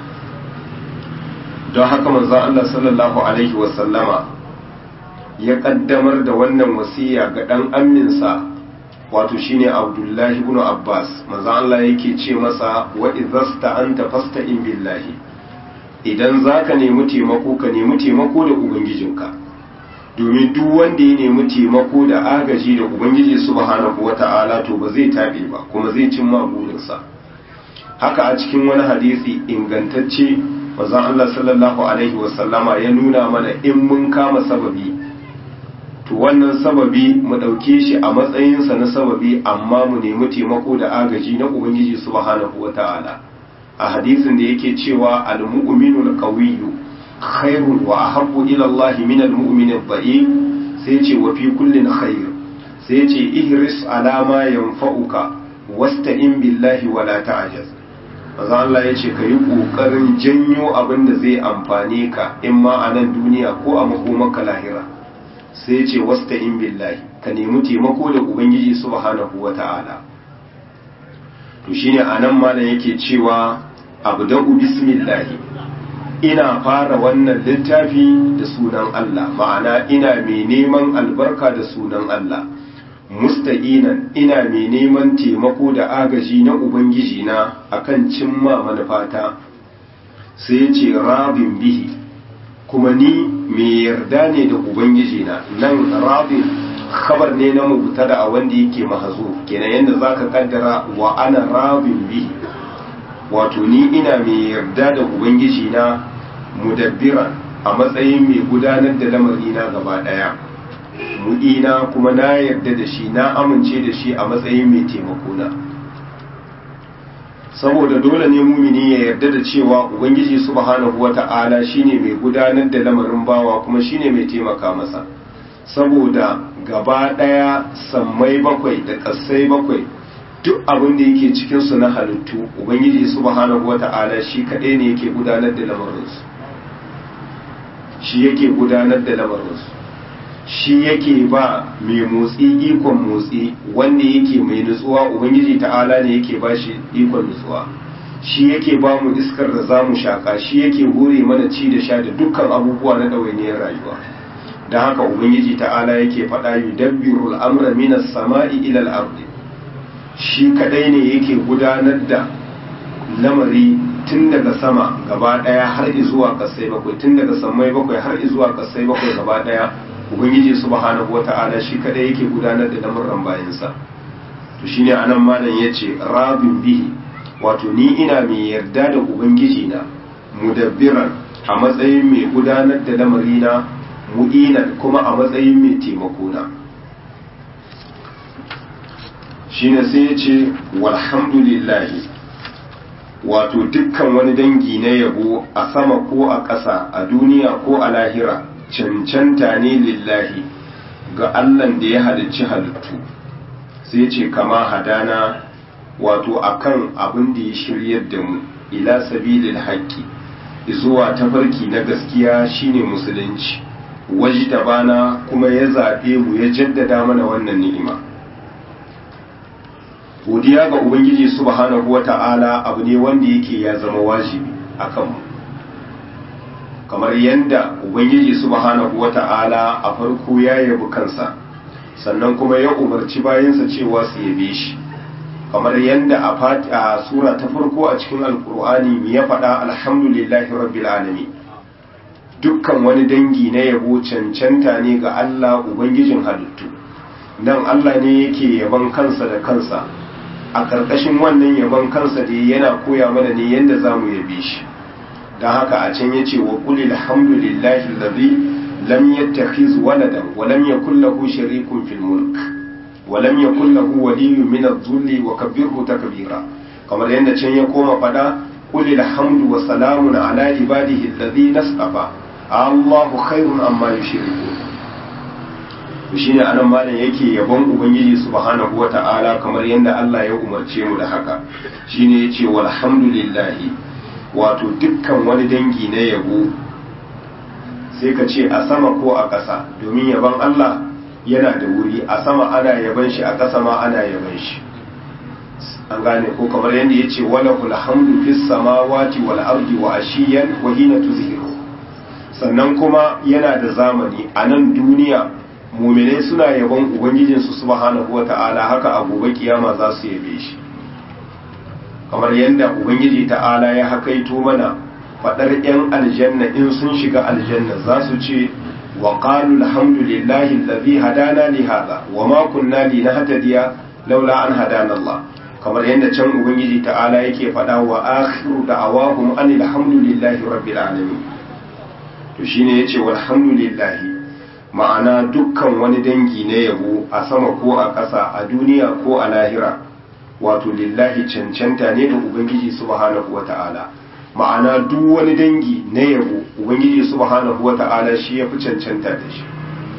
don haka manzon Allah sallallahu alaihi wasallama ya kaddamar da wannan wasiya ga dan amminsa wato shine Abdullahi ibn Abbas manzon Allah yake ce masa wa idhasta anta fasta'in billahi idan zaka nemi taimako ka nemi taimako da ubangijinka domin duk wanda ya nemi taimako da agaji da ubangiji subhanahu wata'ala to ba zai tabe ba kuma zai cimma burinsa haka a cikin wani hadisi ingantacce manzon Allah sallallahu alaihi wasallama ya nuna mana in mun kama sababi to wannan sababi mu ɗauke shi a matsayinsa na sababi amma mu nemi taimako da agaji na ubangiji subhanahu wata'ala a hadisin da yake cewa al-mu'minu al-qawiyyu khairun wa ahabbu ila Allah min al-mu'min al-dha'if sai ce wa fi kullin khair sai ce ihris ala ma yanfa'uka wasta'in billahi wa la ta'jaz maza Allah ya ce ka yi ƙoƙarin janyo abin da zai amfane ka in ma a nan duniya ko a makomaka lahira sai ce wasta in billahi ka nemi taimako da ubangiji subhanahu wa ta'ala to shine a nan malam yake cewa abda'u bismillahi ina fara wannan littafi da sunan Allah ma'ana ina mai neman albarka da sunan Allah musta'inan ina mai neman taimako da agaji na ubangiji na akan cimma manufata sai ce rabin bihi kuma ni mai yarda ne da ubangiji na nan rabin khabar ne na mubtada a wanda yake mahazo kenan yadda zaka kaddara wa ana rabin bihi wato ni ina mai yarda da ubangiji na mudabbiran a matsayin mai gudanar da lamari na gaba daya mu'ina kuma na yarda da shi na amince da shi a matsayin mai taimako na saboda dole ne mumini ya yarda da cewa ubangiji subhanahu wata'ala shine mai gudanar da lamarin bawa kuma shine mai taimaka masa saboda gaba daya sammai bakwai da kasai bakwai duk abin da yake cikin su na halittu ubangiji subhanahu wata'ala shi kadai ne yake gudanar da lamarinsu shi yake gudanar da lamarinsu shi yake ba mai motsi ikon motsi wanda yake mai nutsuwa ubangiji ta'ala ne yake ba shi ikon nutsuwa shi yake ba mu iskar da za mu shaƙa shi yake hore mana ci da sha da dukkan abubuwa na ɗawainiyar rayuwa da haka ubangiji ta'ala yake faɗa yi dabbiru al'amura minas sama'i ilal ardi shi kadai ne yake gudanar da lamari tun daga sama gaba ɗaya har zuwa ƙasai bakwai tun daga sammai bakwai har zuwa ƙasai bakwai gaba ɗaya ubangiji subhanahu wata'ala shi kadai yake gudanar da lamuran bayansa to shine anan malam yace rabin bihi wato ni ina mai yarda da ubangiji na mudabbiran a matsayin mai gudanar da lamarina mu'inan kuma a matsayin mai taimako na shine sai ya ce walhamdulillahi wato dukkan wani dangi na yabo a sama ko a ƙasa a duniya ko a lahira cancanta ne lillahi ga allan da ya halicci halittu sai ce kama hadana wato akan abin da ya shiryar da mu ila sabilil haqqi zuwa tafarki na gaskiya shine musulunci wajda bana kuma ya zabe mu ya jaddada mana wannan ni'ima godiya ga ubangiji subhanahu wata'ala abu ne wanda yake ya zama wajibi akan mu kamar yadda ubangiji subhanahu wata'ala a farko ya yabi kansa sannan kuma ya umarci bayansa cewa su yabe shi kamar yadda a sura ta farko a cikin alkur'ani mu ya faɗa alhamdulillahi rabbil alamin dukkan wani dangi na yabo cancanta ne ga Allah ubangijin halittu nan Allah ne yake yaban kansa da kansa a ƙarƙashin wannan yaban kansa da yana koya mana ne yadda za mu yabe shi don haka a can ya ce wa ƙuli alhamdulillahi lalzi lam yattakhiz waladan wa lam yakul lahu sharikun fil mulk wa lam yakul lahu waliyyun min adh-dhulli wa kabbirhu takbira kamar yadda can ya koma fada qul alhamdu wa salamun ala ibadihi alladhina nasafa Allahu khairun amma yushrikun shine anan malam yake yabon ubangiji subhanahu wata'ala kamar yadda Allah ya umarce mu da haka shine yace walhamdulillahi wato dukkan wani dangi na yabo sai ka ce a sama ko a ƙasa domin yabon Allah yana da wuri a sama ana yaban shi a ƙasa ma ana yaban shi an gane ko kamar yadda yace wala hamdu fis samawati wal ardi wa ashiyan wa hina tuzhiru sannan kuma yana da zamani a nan duniya muminai suna yabon ubangijinsu subhanahu wata'ala haka a gobe kiyama za su yabe shi kamar yadda ubangiji ta'ala ya hakaito mana fadar yan aljanna in sun shiga aljanna za su ce wa qalu alhamdulillahi alladhi hadana li hadha wa ma kunna linahtadiya laula an hadana Allah kamar yadda can ubangiji ta'ala yake fada wa akhiru da'awahum anil hamdulillahi rabbil alamin to shine yace walhamdulillahi ma'ana dukkan wani dangi na yabo a sama ko a ƙasa a duniya ko a lahira wato lillahi cancanta ne da ubangiji subhanahu wata'ala ma'ana duk wani dangi na yabo ubangiji subhanahu wata'ala shi ya fi cancanta da shi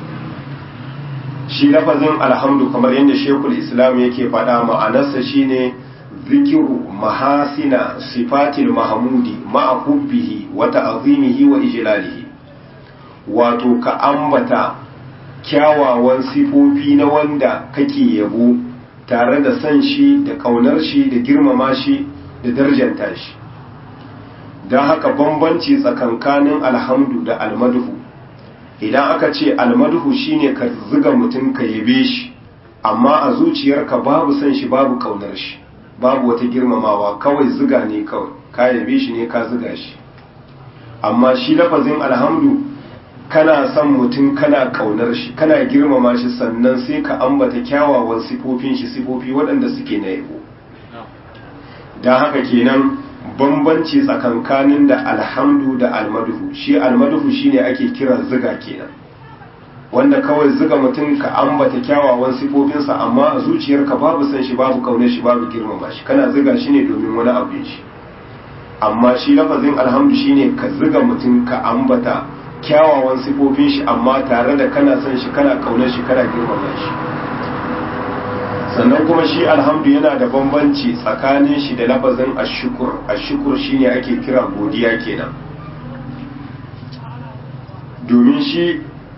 shi lafazin alhamdu kamar yadda shekul islam yake faɗa ma'anarsa shine zikiru mahasina sifatil mahamudi ma'a hubbihi wa ta'zimihi wa ijlalihi wato ka ambata kyawawan sifofi na wanda kake yabo tare da san shi da kaunar shi da girmama shi da darjanta shi don haka bambanci tsakankanin alhamdu da almaduhu idan aka ce almaduhu shine ka ziga mutum ka yabe shi amma a zuciyarka babu san shi babu kaunar shi babu wata girmamawa kawai ziga ne kawai ka yabe shi ne ka ziga shi amma shi lafazin alhamdu kana son mutum kana kaunar shi kana girmama shi sannan sai ka ambata kyawawan sifofin shi sifofi waɗanda suke na yabo don haka kenan bambanci tsakankanin da alhamdu da almaduhu shi almaduhu shine ake kira ziga kenan wanda kawai ziga mutum ka ambata kyawawan sifofinsa amma a zuciyarka babu san shi babu kaunar shi babu girmama shi kana ziga shi ne domin wani abu shi amma shi lafazin alhamdu shine ka ziga mutum ka ambata kyawawan sifofin shi amma tare da kana son shi kana kaunar shi kana girmama shi sannan kuma shi alhamdu yana da bambanci tsakanin shi da lafazin ashukur ashukur shine ake kira godiya kenan domin shi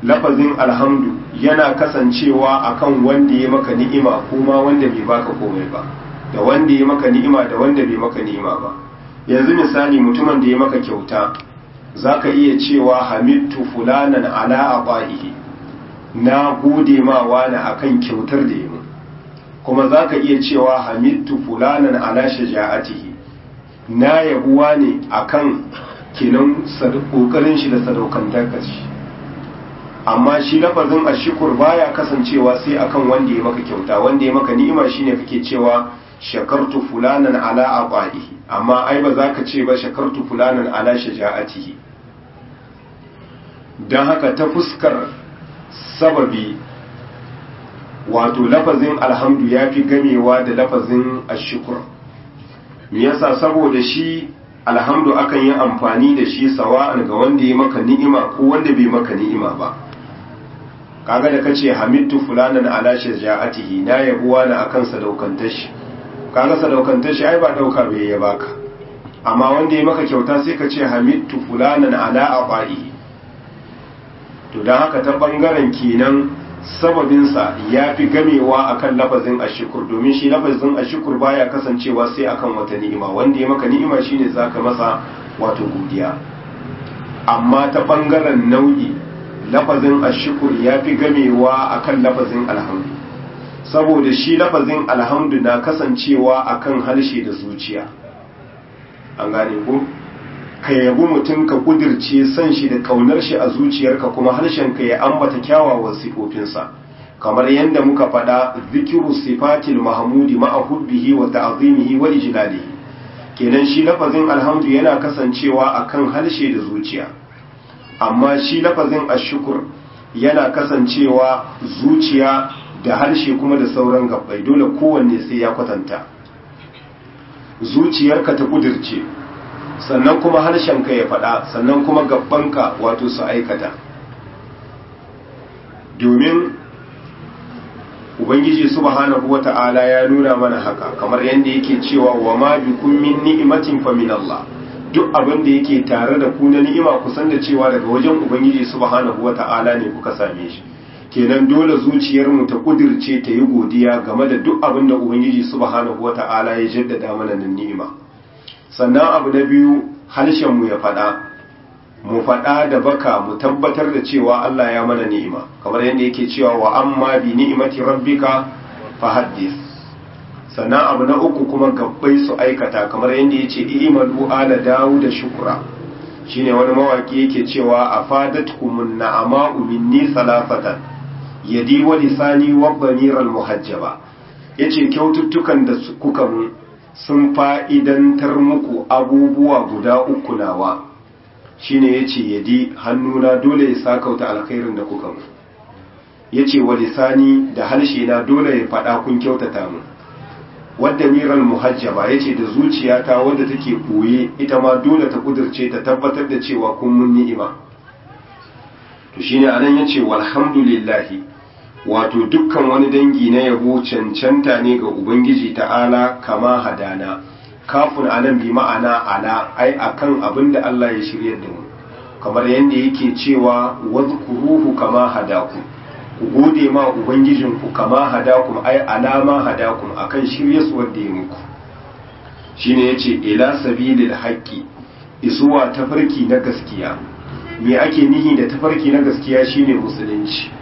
lafazin alhamdu yana kasancewa akan wanda ya maka ni'ima kuma wanda bai baka komai ba da wanda ya maka ni'ima da wanda bai maka ni'ima ba yanzu misali mutumin da ya maka kyauta zaka iya cewa hamidtu fulanan ala abaihi na gode ma wani akan kyautar da ya mu kuma zaka iya cewa hamidtu fulanan ala shaja'atihi na yabuwa ne akan kenan kokarin shi da sadaukantar shi amma shi lafazin ashukur baya kasancewa sai akan wanda ya maka kyauta wanda ya maka ni'ima shine kake cewa shakartu fulanan ala aqaihi amma ai ba za ka ce ba shakartu fulanan ala shaja'atihi dan haka ta fuskar sababi wato lafazin alhamdu ya fi gamewa da lafazin ashukur me yasa saboda shi alhamdu akan yi amfani da shi sawa'an ga wanda ya maka ni'ima ko wanda bai maka ni'ima ba kaga da kace hamidtu fulanan ala shaja'atihi na yabuwa na akan sadaukantar shi kaga sadaukantar shi ai ba dauka bai ya baka amma wanda ya maka kyauta sai ka ce hamidtu fulanan ala aqaihi to dan haka ta bangaren kenan sababinsa ya fi gamewa akan lafazin ashukur domin shi lafazin ashukur baya kasancewa sai akan wata ni'ima wanda ya maka ni'ima shine zaka masa wato godiya amma ta bangaren nau'i lafazin ashukur ya fi gamewa akan lafazin alhamdu saboda shi lafazin alhamdu na kasancewa akan harshe da zuciya an gane ko ka yabi mutum ka kudirce san shi da kaunar shi a zuciyarka kuma harshenka ya ambata kyawawan sifofinsa kamar yadda muka faɗa zikiru sifatil mahmudi ma'a hubbihi wa ta'zimihi wa ijlalihi kenan shi lafazin alhamdu yana kasancewa akan harshe da zuciya amma shi lafazin ashukur yana kasancewa zuciya da harshe kuma da sauran gabbai dole kowanne sai ya kwatanta zuciyarka ta kudirce sannan kuma harshenka ya faɗa sannan kuma gabbanka wato su aikata domin ubangiji subhanahu wata'ala ya nuna mana haka kamar yadda yake cewa wa ma bikum min ni'matin fa min Allah duk abin da yake tare da ku na ni'ima ku san da cewa daga wajen ubangiji subhanahu wata'ala ne kuka same shi kenan dole zuciyarmu ta kudirce ta yi godiya game da duk abin da ubangiji subhanahu wata'ala ya jaddada mana nan ni'ima sannan abu na biyu harshenmu ya faɗa mu faɗa da baka mu tabbatar da cewa Allah ya mana ni'ima kamar yadda yake cewa wa amma bi ni'imati rabbika fahaddis sannan abu na uku kuma gabbai su aikata kamar yadda yace i'malu ala da shukura shine wani mawaki yake cewa afadatkumun na'ama'u minni salasatan yadi wa lisani wa dhamiral muhajjaba yace kyaututtukan da kuka mun sun fa'idantar muku abubuwa guda uku nawa shine yace yadi hannuna dole ya sakauta alkhairin da kuka mu yace wa lisani da harshe na dole ya fada kun kyautata mu wadda miral muhajjaba yace da zuciyata wadda take koye ita ma dole ta kudirce ta tabbatar da cewa kun mun ni'ima to shine anan yace walhamdulillahi wato dukkan wani dangi na yabo cancanta ne ga ubangiji ta'ala kama hadana kafin anan bi ma'ana ala ai akan abin da Allah ya shirya da mu kamar yadda yake cewa wadhkuruhu kama hadaku ku gode ma ubangijinku kama hadakum ai alama hadakum akan shirye su wanda ya muku shine yace ila sabilil haqqi isuwa tafarki na gaskiya me ake nihi da tafarki na gaskiya shine musulunci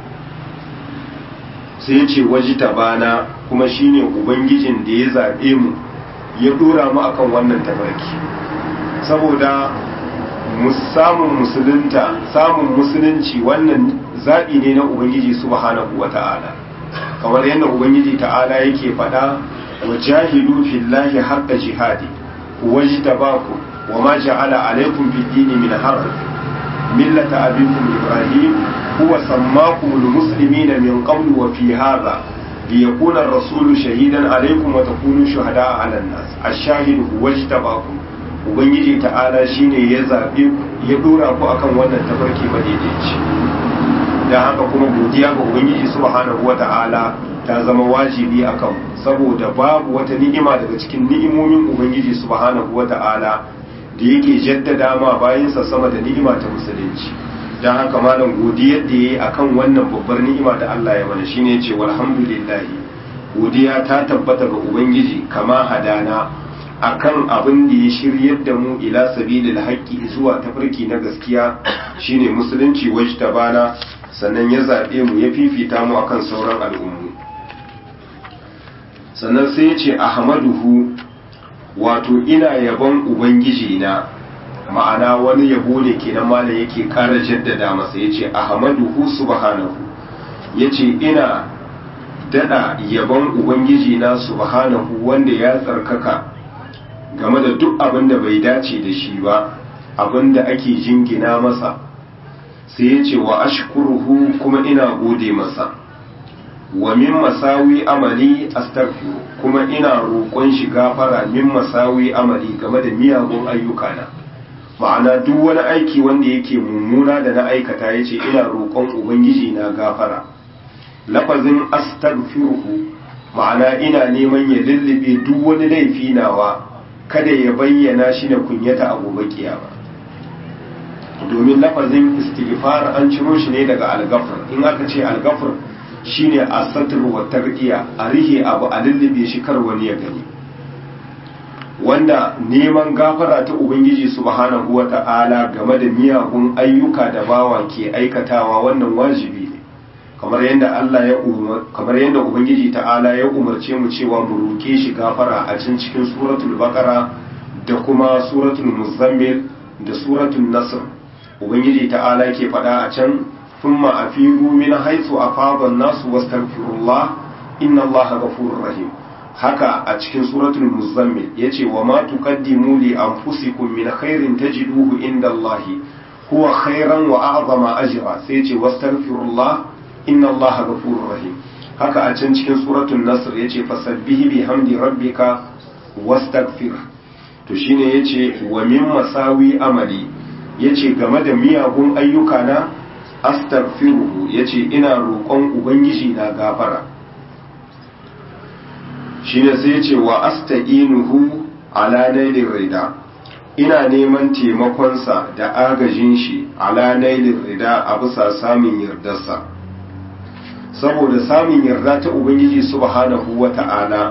sai yace wajita bana kuma shine ubangijin da ya zabe mu ya dora mu akan wannan tafarki saboda samun musulunta samun musulunci wannan zaɓi ne na ubangiji subhanahu wa ta'ala kamar yadda ubangiji ta'ala yake faɗa wa jahidu fillahi haqqa jihadi wajtabaku wa ma ja'ala alaykum fid dini min haraj millata abikum ibrahim huwa sammakum almuslimina min qablu wa fi hadha liyakuna ar-rasulu shahidan alaykum wa takunu shuhada'a 'ala an-nas ash-shahidu wajtabakum ubangiji ta'ala shine ya zabe ya dora ku akan wannan tafarki madaidaici dan haka kuma godiya ga ubangiji subhanahu wata'ala ta zama wajibi akan saboda babu wata ni'ima daga cikin ni'imomin ubangiji subhanahu wata'ala da yake jaddada ma bayansa sama da ni'ima ta musulunci don haka malam godiyar da ya yi akan wannan babbar ni'ima da Allah ya mana shine ya ce walhamdulillahi godiya ta tabbata ga ubangiji kama hadana akan abin da ya shiryar da mu ila sabilil haqqi zuwa tafarki na gaskiya shine musulunci wajtabana sannan ya zabe mu ya fifita mu akan sauran al'ummu sannan sai ya ce ahmaduhu wato ina yabon ubangiji na ma'ana wani yabo ne kenan malam yake ƙara jaddada masa yace ahmaduhu subhanahu yace ina dada yabon ubangiji na subhanahu wanda ya tsarkaka game da duk abin da bai dace da shi ba abin da ake jingina masa sai yace wa ashkuruhu kuma ina gode masa wa min masawi amali astaghfiru kuma ina roƙon shi gafara min masawi amali game da miyagun ayyukana ma'ana duk wani aiki wanda yake mummuna da na aikata yace ina roƙon ubangiji na gafara lafazin astaghfiruhu ma'ana ina neman ya lullube duk wani laifi nawa kada ya bayyana shi na kunyata a gobe kiyama domin lafazin istighfar an ciro shi ne daga algafar in aka ce algafar shine asatr wa tarqiya a rihe abu a lullube shi kar wani ya gani wanda neman gafara ta ubangiji subhanahu wa ta'ala game da miyagun ayyuka da bawa ke aikatawa wannan wajibi ne kamar yadda Allah ya umar kamar yadda ubangiji ta'ala ya umarce mu cewa mu roke shi gafara a cikin cikin suratul baqara da kuma suratul muzammil da suratul nasr ubangiji ta'ala ke faɗa a can thumma afiru min haythu afada an-nasu wastaghfirullah inna allaha ghafurur rahim haka a cikin suratul muzammil yace wa ma tuqaddimu li anfusikum min khairin tajiduhu inda Allah huwa khairan wa a'zama ajra sai yace wastaghfirullah inna Allah ghafurur rahim haka a can cikin suratul nasr yace fasabbihi bihamdi rabbika wastaghfir to shine yace wa min masawi amali yace game da miyagun ayyuka na astaghfiruhu yace ina roƙon ubangiji na gafara shine sai ya ce wa asta'inuhu ala nailin rida ina neman taimakonsa da agajin shi ala nailin rida a bisa samun yardarsa saboda samun yarda ta ubangiji subhanahu wa ta'ala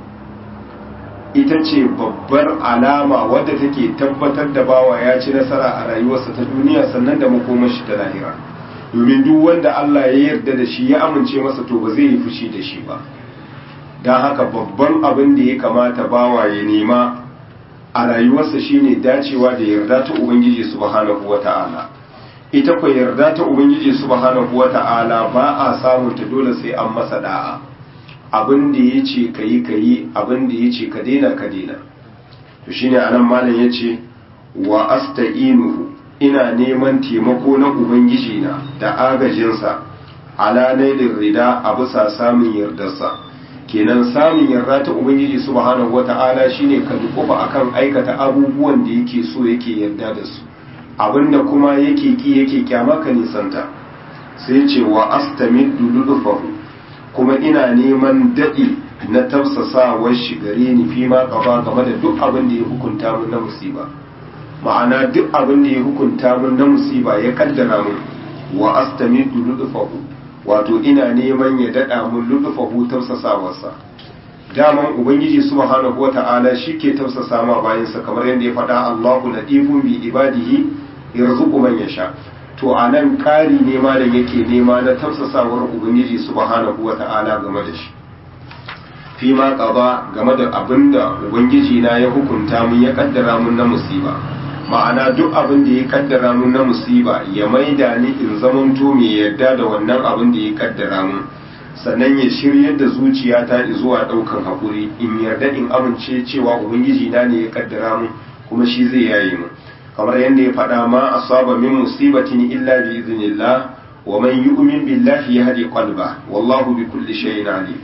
ita ce babbar alama wadda take tabbatar da bawa ya ci nasara a rayuwarsa ta duniya sannan da makomashi ta lahira domin duk wanda Allah ya yarda da shi ya amince masa to ba zai yi fushi da shi ba don haka babban abin da ya kamata bawa ya nema a rayuwarsa shine dacewa da yarda ta ubangiji subhanahu wata'ala ita ko yarda ta ubangiji subhanahu wata'ala ba a samun ta dole sai an masa da'a abin da ya ce ka yi ka yi abin da ya ce ka daina ka daina to shine anan malam ya ce wa asta'inuhu ina neman taimako na ubangiji na da agajinsa ala nailin rida a bisa samun yardarsa kenan samun yarda ta ubangiji subhanahu wata'ala shine ka dukufa akan aikata abubuwan da yake so yake yarda da su abinda kuma yake ki yake kyama ka nisanta sai ce wa astamiddu lulufahu kuma ina neman dadi na tafsasawar shi gare ni fi ma gaba game da duk abin da ya hukunta mun na musiba ma'ana duk abin da ya hukunta mun na musiba ya kaddara mun wa astamiddu lulufahu wato ina neman ya daɗa mun lullufa tausasawarsa daman ubangiji subhanahu wata'ala shi ke tausasa ma bayansa kamar yadda ya faɗa Allahu latifun bi ibadihi yarzuqu man yasha to anan kari ne ma da yake nema na tausasawar ubangiji subhanahu wata'ala game da shi fi ma qaba game da abinda ubangiji na ya hukunta mun ya kaddara mun na musiba ma'ana duk abin da ya kaddara mun na musiba ya maida ni in zamanto mai yarda da wannan abin da ya kaddara mun sannan ya shiryar da zuciyata zuwa daukan hakuri in yarda in amince cewa ubangiji na ne ya kaddara mun kuma shi zai yaye mu kamar yadda ya faɗa ma asaba min musibatin illa bi idhnillah wa man yu'min billahi yahdi qalba wallahu bi kulli shay'in alim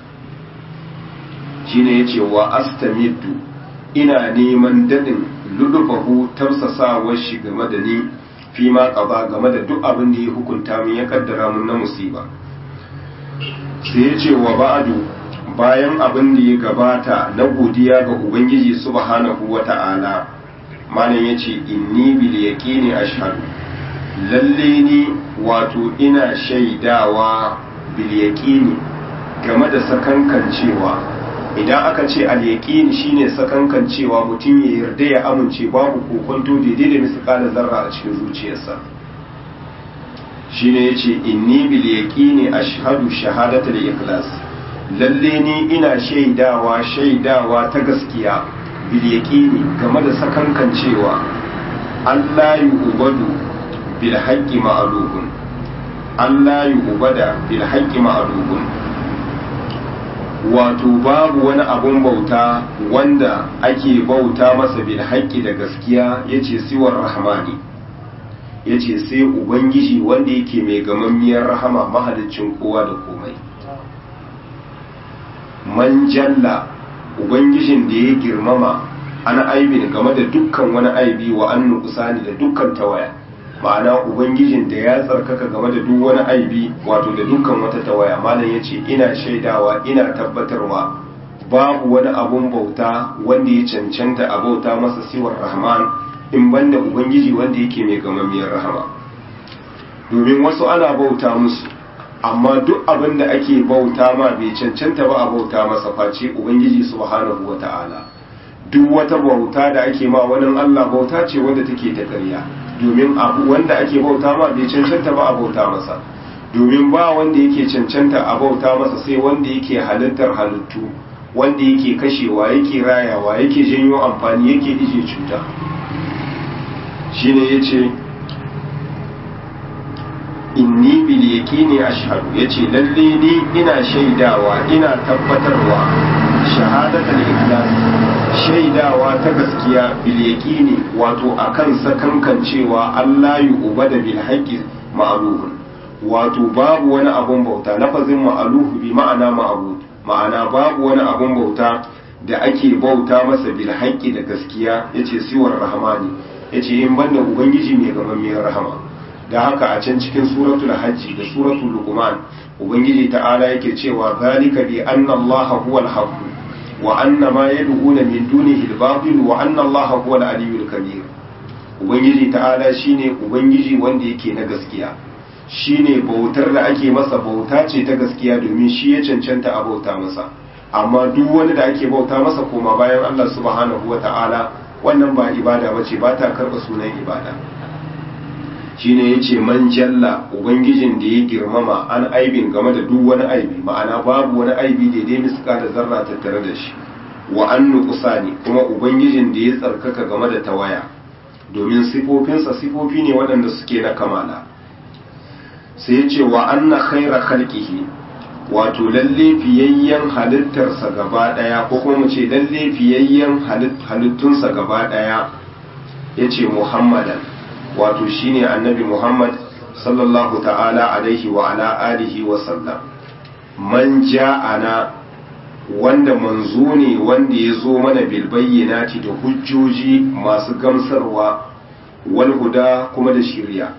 shine yace wa astamiddu ina neman dadin lulufahu tausasawar shi game da ni fi ma ƙaba game da duk abin da ya hukunta min ya kaddara mun na musiba sai ya ce wa ba'adu bayan abin da ya gabata na godiya ga ubangiji subhanahu wa ta'ala malam ya ce inni bil yaqini ashhadu lalle ni wato ina shaidawa bil yaqini game da sakankancewa idan aka ce al yaqini shine sakankancewa mutum ya yarda ya amince babu kokonto daidai da misqala zarra a cikin zuciyarsa shine yace inni bil yaqini ashhadu shahadatul ikhlas lalle ni ina shaidawa shaidawa ta gaskiya bil yaqini game da sakankancewa Allah yu'badu bil haqqi ma'lubun Allah yu'bada bil haqqi ma'lubun wato babu wani abun bauta wanda ake bauta masa bil haqqi da gaskiya yace siwar rahmani yace sai ubangiji wanda yake mai gamammiyar rahama mahaliccin kowa da komai man jalla ubangijin da ya girmama an aibin game da dukkan wani aibi wa an nukusani da dukkan tawaya ma'ana ubangijin da ya tsarkaka game da duk wani aibi wato da dukkan wata tawaya malam ya ce ina shaidawa ina tabbatarwa babu wani abun bauta wanda ya cancanta a bauta masa siwar rahman in banda ubangiji wanda yake mai gamammiyar rahama domin wasu ana bauta musu amma duk abin da ake bauta ma bai cancanta ba a bauta masa face ubangiji subhanahu wata'ala duk wata bauta da ake ma wani Allah bauta ce wanda take ta ƙarya domin abu wanda ake bauta ma bai cancanta ba a bauta masa domin ba wanda yake cancanta a bauta masa sai wanda yake halittar halittu wanda yake kashewa yake rayawa yake janyo amfani yake ije cuta shine yace inni bil yaqini ashhadu yace lalle ni ina shaidawa ina tabbatarwa shahadatul ikhlas shaidawa ta gaskiya bil yaqini wato akan sakankan cewa Allah yu ubada bil haqqi ma'rufun wato babu wani abun bauta lafazin ma'aluhu bi ma'ana ma'bud ma'ana babu wani abun bauta da ake bauta masa bil haqqi da gaskiya yace siwar rahmani yace in banda ubangiji mai gamammiyar rahama da haka a can cikin suratul hajji da suratul luqman ubangiji ta'ala yake cewa zalika bi anna allaha huwal haqq wa anna ma yad'una min dunihi al-batil wa anna allaha huwal aliyyul kabir ubangiji ta'ala shine ubangiji wanda yake na gaskiya shine bautar da ake masa bauta ce ta gaskiya domin shi ya cancanta a bauta masa amma duk wani da ake bauta masa koma bayan Allah subhanahu wa ta'ala wannan ba ibada bace ba ta karba sunan ibada shine yace man jalla ubangijin da ya girmama an aibin game da duk wani aibi ma'ana babu wani aibi daidai miska da zarra tattare da shi wa an nuqsani kuma ubangijin da ya tsarkaka game da tawaya domin sifofinsa sifofi ne waɗanda suke na kamala sai yace wa anna khaira khalqihi wato lalle fiyayyen halittarsa gaba daya ko kuma mu ce lalle fiyayyen halittunsa gaba daya yace muhammadan wato shine annabi Muhammad sallallahu ta'ala alaihi wa ala alihi wa sallam man ja'ana wanda manzo ne wanda ya zo mana bil bayyinati da hujjoji masu gamsarwa wal huda kuma da shiriya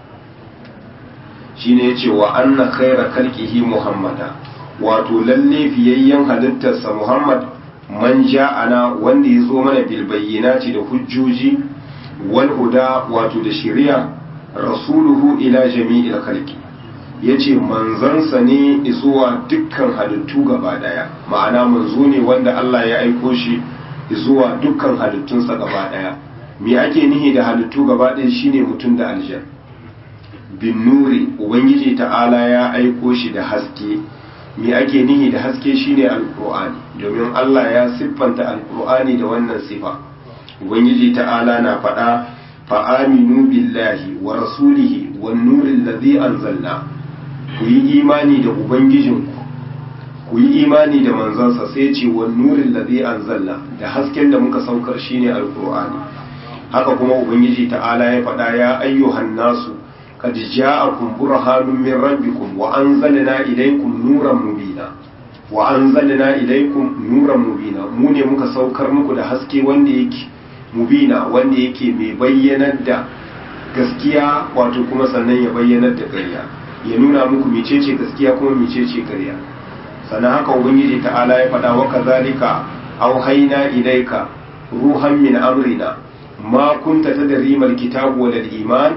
shine yace wa anna khayra khalqihi muhammada wato lalle fiyayyen halittarsa Muhammad man ja'ana wanda ya zo mana bil bayyinati da hujjoji walhuda wato da shari'a rasuluhu ila jami'il khalqi yace manzansa ne zuwa dukkan halittu gaba daya ma'ana manzo ne wanda Allah ya aiko shi zuwa dukkan halittunsa gaba daya me ake nihi da halittu gaba daya shine mutum da aljan bin nuri ubangiji ta'ala ya aiko shi da haske me ake nihi da haske shine alqur'ani domin Allah ya siffanta alqur'ani da wannan sifa ubangiji ta'ala na faɗa fa'aminu billahi wa rasulihi wa nurin ladhi anzalna ku yi imani da ubangijinku ku yi imani da manzansa sai ce wa nurin ladhi anzalna da hasken da muka saukar shine alqur'ani haka kuma ubangiji ta'ala ya faɗa ya ayyuhan nasu qad ja'akum burhanun min rabbikum wa anzalna ilaykum nuran mubina wa anzalna ilaykum nuran mubina mu ne muka saukar muku da haske wanda yake mubina wanda yake mai bayyanar da gaskiya wato kuma sannan ya bayyanar da ƙarya ya nuna muku mecece gaskiya kuma mecece ƙarya sannan haka ubangiji ta'ala ya faɗa wa kazalika auhayna ilayka ruhan min amrina ma kunta tadri mal kitabu wal iman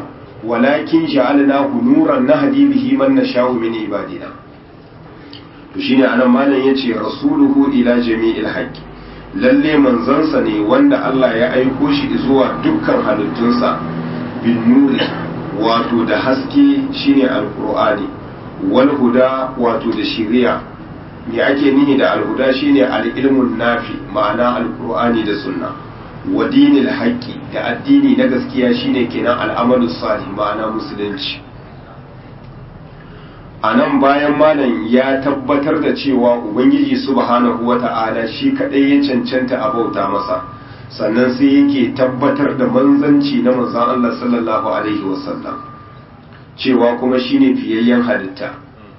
walakin ja'alnahu nuran nahdi bihi man nasha'u min ibadina to shine anan malam yace rasuluhu ila jami'il haqqi lalle manzansa ne wanda Allah ya aiko shi zuwa dukkan halittunsa bin nuri wato da haske shine alqur'ani wal huda wato da shiriya me ake nihi da alhuda shine al-ilmun nafi ma'ana alqur'ani da sunna wa dinil haqqi da addini na gaskiya shine kenan al'amalu salih ma'ana musulunci anan bayan malam ya tabbatar da cewa ubangiji subhanahu wata'ala shi kadai ya cancanta a bauta masa sannan sai yake tabbatar da manzanci na manzon Allah sallallahu alaihi wasallam cewa kuma shine fiyayyen halitta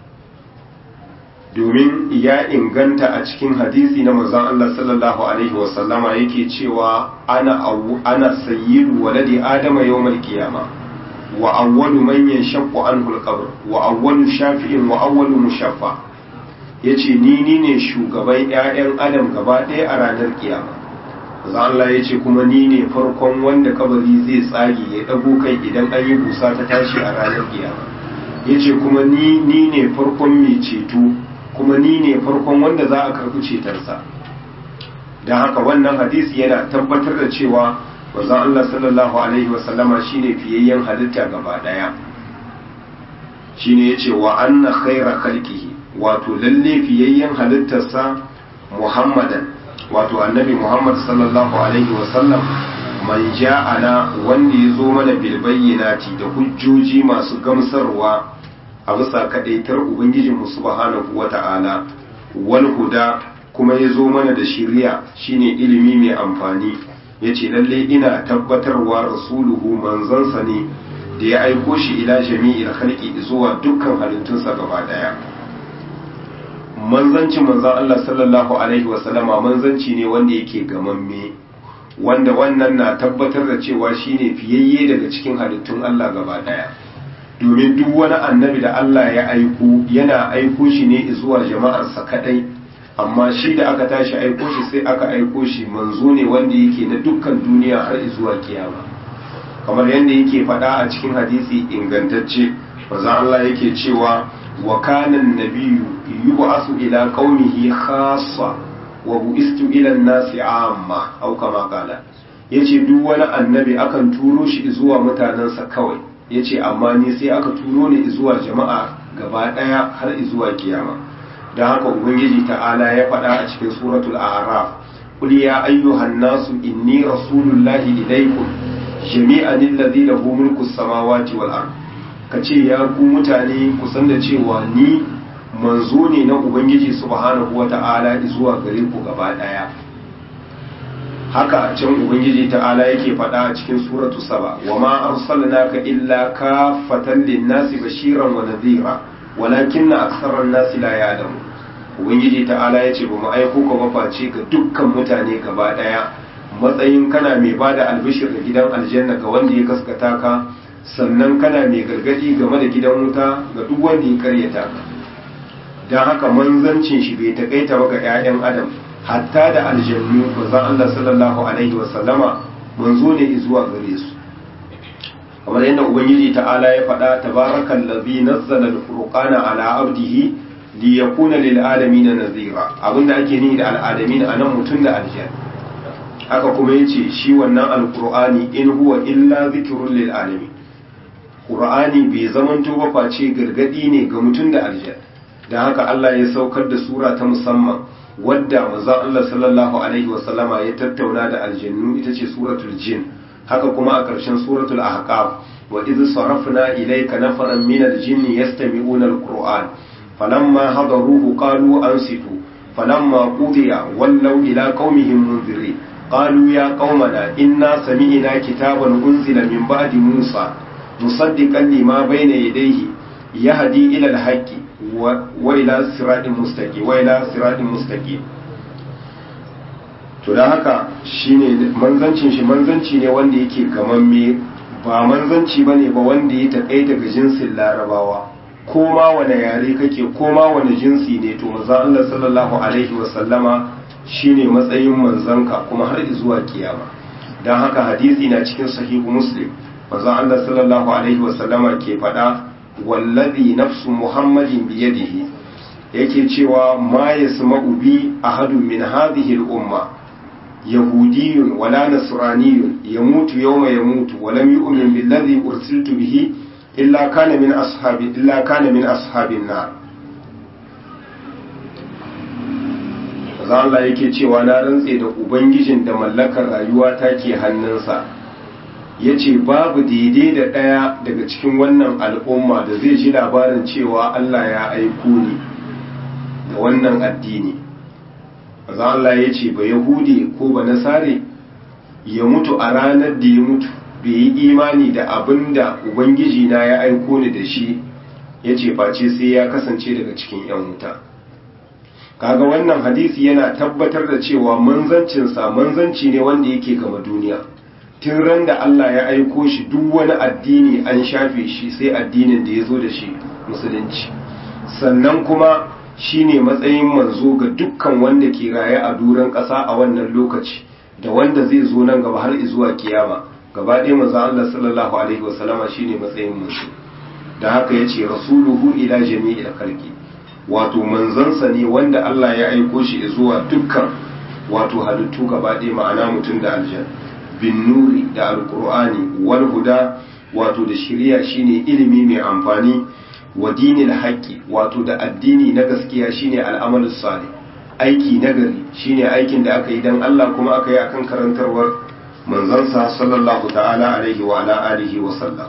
domin ya inganta a cikin hadisi na manzon Allah sallallahu alaihi wasallama yake cewa ana ana sayyidu waladi adama yawmal qiyama wa awwalu man yanshaqqu anhu al-qabr wa awwalu shafi'in wa awwalu mushaffa yace ni ni ne shugaban ƴaƴan adam gaba ɗaya a ranar kiyama manzon Allah yace kuma ni ne farkon wanda kabari zai tsage ya dago kai idan an yi busa ta tashi a ranar kiyama yace kuma ni ni ne farkon mai ceto kuma ni ne farkon wanda za a karɓi cetarsa don haka wannan hadisi yana tabbatar da cewa wanzan Allah sallallahu Alaihi wasallama shi ne fiyayyen halitta gaba ɗaya shi ne ya ce wa anna khaira khalqihi wato lalle fiyayyen halittarsa muhammadan wato annabi muhammad sallallahu alaihi wasallam man ja'ana wanda ya zo mana bilbayyinati da hujjoji masu gamsarwa a bisa kaɗaitar Ubangijinmu subhanahu wa ta'ala, wal huda kuma ya zo mana da shirya shine ilimi mai amfani, ya ce lalle ina tabbatarwa rasuluhu manzansa ne da ya aiko shi ila jami'il halki zuwa dukkan halittunsa gaba ɗaya. Manzancin manzan Allah sallallahu Alaihi wasallama manzanci ne wanda yake gamamme, wanda wannan na tabbatar da cewa shine fiyayye daga cikin halittun Allah gaba ɗaya. domin duk wani annabi da Allah ya aiko yana aiko shi ne zuwa jama'arsa kadai amma shi da aka tashi aiko shi sai aka aiko shi manzo ne wanda yake na dukkan duniya har zuwa kiyama kamar yadda yake faɗa a cikin hadisi ingantacce manzo Allah yake cewa wa kana an-nabiyyu yub'asu ila qaumihi khassa wa bu'istu ila an-nasi amma au kama qala yace duk wani annabi akan turo shi zuwa mutanensa kawai ya ce amma ni sai aka turo ni zuwa jama'a gaba ɗaya har zuwa kiyama don haka ubangiji ta'ala ya faɗa a cikin suratul a'raf qul ya ayyuhan nasu inni rasulullahi ilaykum jami'an alladhi lahu mulku samawati wal ard kace ya ku mutane ku san da cewa ni manzo ne na ubangiji subhanahu wata'ala zuwa gare ku gaba ɗaya haka can ubangiji ta'ala yake faɗa a cikin suratu saba wa ma arsalnaka illa kafatan linnasi bashiran wa nadhira walakinna aktharan nasi la ya'lamu ubangiji ta'ala yace ba mu aiko ka ba face ga dukkan mutane gaba daya matsayin kana mai bada albishir da gidan aljanna ga wanda ya gaskata ka sannan kana mai gargadi game da gidan wuta ga duk wanda ya karyata ka dan haka manzancin shi bai takaita ba ga 'ya'yan adam hatta da aljannu manzon Allah sallallahu alaihi wa sallama manzo ne zuwa gare su kamar yadda ubangiji ta'ala ya faɗa tabarakal ladhi nazzala al-furqana ala abdihi li yakuna lil alamin nazira abinda ake nihi da al'adamin anan mutum da aljan haka kuma yace shi wannan alqur'ani in huwa illa zikrun lil alamin qur'ani bai zamanto ba face gargadi ne ga mutum da aljan dan haka Allah ya saukar da sura ta musamman wadda manzon Allah sallallahu alaihi wasallama ya tattauna da aljannu ita ce suratul jin haka kuma a ƙarshen suratul ahqaf wa idh sarafna ilayka nafaran min aljinni yastami'una alquran falamma hadaruhu qalu ansitu falamma qudiya wallaw ila qaumihim munzirin qalu ya qaumana inna sami'na kitaban unzila min ba'di musa musaddiqan lima bayna yadayhi yahdi ila alhaqqi wa ila siratin mustaqim wa ila siratin mustaqim to dan haka shine manzancin shi manzanci ne wanda yake gamamme ba manzanci bane ba wanda ya takaita ga jinsin larabawa ko ma wane yare kake ko ma wane jinsi ne to manzon Allah sallallahu alaihi wa sallama shine matsayin manzanka kuma har zuwa kiyama dan haka hadisi na cikin sahihu muslim manzo Allah sallallahu alaihi wasallama ke faɗa wallazi nafsu muhammadin biyadihi yake cewa ma yasma'u bi ahadun min hadhihi al-umma yahudiyyun wala nasraniyyun yamutu yawma yamutu wa lam yu'min billadhi ursiltu bihi illa kana min ashabi illa kana min ashabin nar manzo Allah yake cewa na rantse da ubangijin da mallakar rayuwa take hannunsa ya ce babu daidai da ɗaya daga cikin wannan al'umma da zai ji labarin cewa Allah ya aiko ni da wannan addini maza Allah ya ce ba yahudi ko ba nasare ya mutu a ranar da ya mutu bai yi imani da abin da ubangiji na ya aiko ni da shi ya ce face sai ya kasance daga cikin 'yan wuta kaga wannan hadisi yana tabbatar da cewa manzancinsa manzanci ne wanda yake gama duniya tun ran da Allah ya aiko shi duk wani addini an shafe shi sai addinin da ya zo da shi musulunci sannan kuma shi ne matsayin manzo ga dukkan wanda ke raye a duran ƙasa a wannan lokaci da wanda zai zo nan gaba har zuwa kiyama gaba ɗaya manzo Allah sallallahu alaihi wasallama shi ne matsayin manzo da haka ya ce rasuluhu ila jami'il khalqi wato manzansa ne wanda Allah ya aiko shi zuwa dukkan wato halittu gaba ɗaya ma'ana mutum da aljanna bin nuri da alkur'ani wal huda wato da shiriya shine ilimi mai amfani wa dinil haqqi wato da addini na gaskiya shine al'amalu salih aiki nagari shine aikin da aka yi dan Allah kuma aka yi akan karantarwar manzansa sallallahu ta'ala alaihi wa ala alihi wa sallam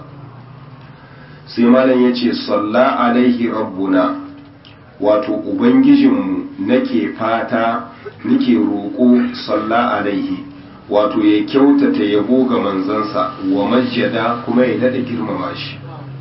sai malam yace salla alaihi rabbuna wato ubangijinmu nake fata nake roƙo salla alaihi wato ya kyautata yabo ga manzansa wa majjada kuma ya daɗa girmama shi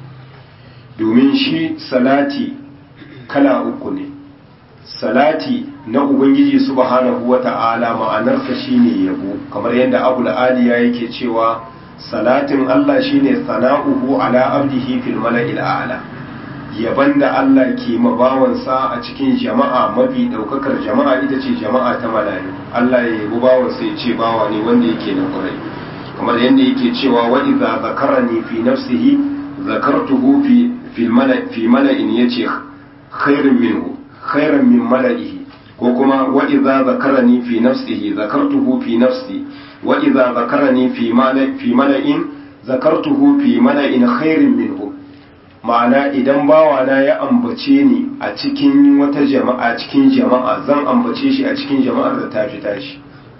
domin shi salati kala uku ne salati na ubangiji subhanahu wa ta'ala ma'anarsa shine yabo kamar yadda abu aliya yake cewa salatin Allah shine sana'uhu ala abdihi fil mala'il a'la yaban da Allah ke mabawansa a cikin jama'a mafi daukakar jama'a ita ce jama'a ta malayu Allah ya yabi bawansa ya ce bawa ne wanda yake na kurai kamar yadda yake cewa wa idza zakarani fi nafsihi zakartuhu fi fi mala fi mala'in yace khairun minhu khairan min mala'ihi ko kuma wa idza zakarani fi nafsihi zakartuhu fi nafsi wa idza zakarani fi mala fi mala'in zakartuhu fi mala'in khairin minhu ma'ana idan bawana ya ambace ni a cikin wata jama'a cikin jama'a zan ambace shi a cikin jama'ar da ta fi tashi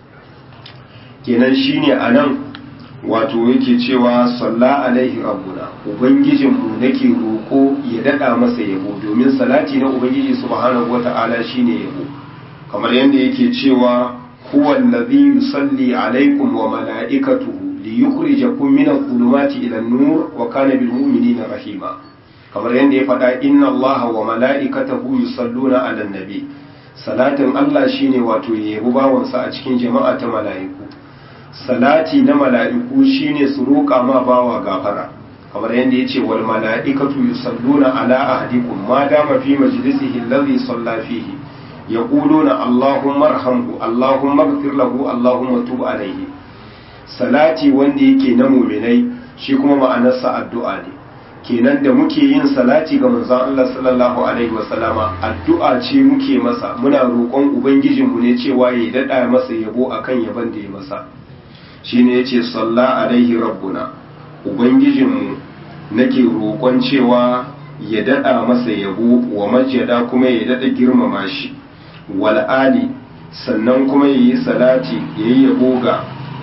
kenan shine anan wato yake cewa salla alaihi rabbuna ubangijinmu nake roko ya dada masa yabo domin salati na ubangiji subhanahu wata'ala shine yabo kamar yadda yake cewa huwa allazi yusalli alaikum wa mala'ikatuhu liyukhrijakum min adh-dhulumati ila an-nur wa kana bil mu'minina rahima kamar yadda ya faɗa inna Allah wa mala'ikatahu yusalluna ala nabi salatin Allah shine wato yabi bawansa a cikin jama'a ta mala'iku salati na mala'iku shine su roƙa ma bawa gafara kamar yadda yace wal mala'ikatu yusalluna ala ahadikum ma dama fi majlisihi alladhi salla fihi yaquluna allahumma arhamhu allahumma ighfir lahu allahumma tub alayhi salati wanda yake na mu'minai shi kuma ma'anarsa addu'a ne kenan da muke yin salati ga manzon Allah sallallahu alaihi wasallama addu'a ce muke masa muna roƙon ubangijinmu ne cewa ya dada masa yabo akan yaban da ya masa shine yace salla alaihi rabbuna ubangijinmu nake roƙon cewa ya dada masa yabo wa majjada kuma ya dada girmama shi wal ali sannan kuma yayi salati yayi yabo ga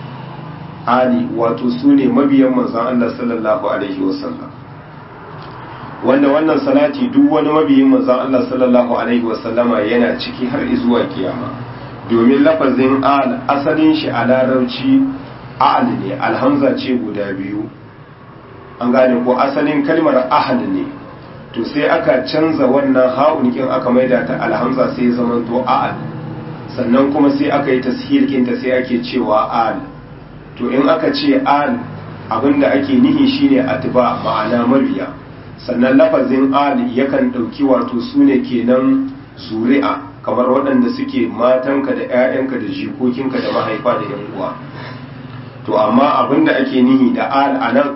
ali wato sune mabiyan manzon Allah sallallahu alaihi wasallam wanda wannan salati duk wani mabiyin manzon Allah sallallahu alaihi wasallama yana ciki har zuwa kiyama domin lafazin al asalin shi a larabci al ne alhamza ce guda biyu an gane ko asalin kalmar ahal ne to sai aka canza wannan ha'un kin aka maida ta alhamza sai ya zama to al sannan kuma sai aka yi tashil kinta sai ake cewa al to in aka ce al abinda ake nihi shine atba ma'ana mabiya sannan lafazin ali yakan ɗauki wato su ne kenan zuri'a kamar waɗanda suke matanka da 'ya'yanka da jikokinka da mahaifa da yan uwa to amma abinda ake nihi da al a nan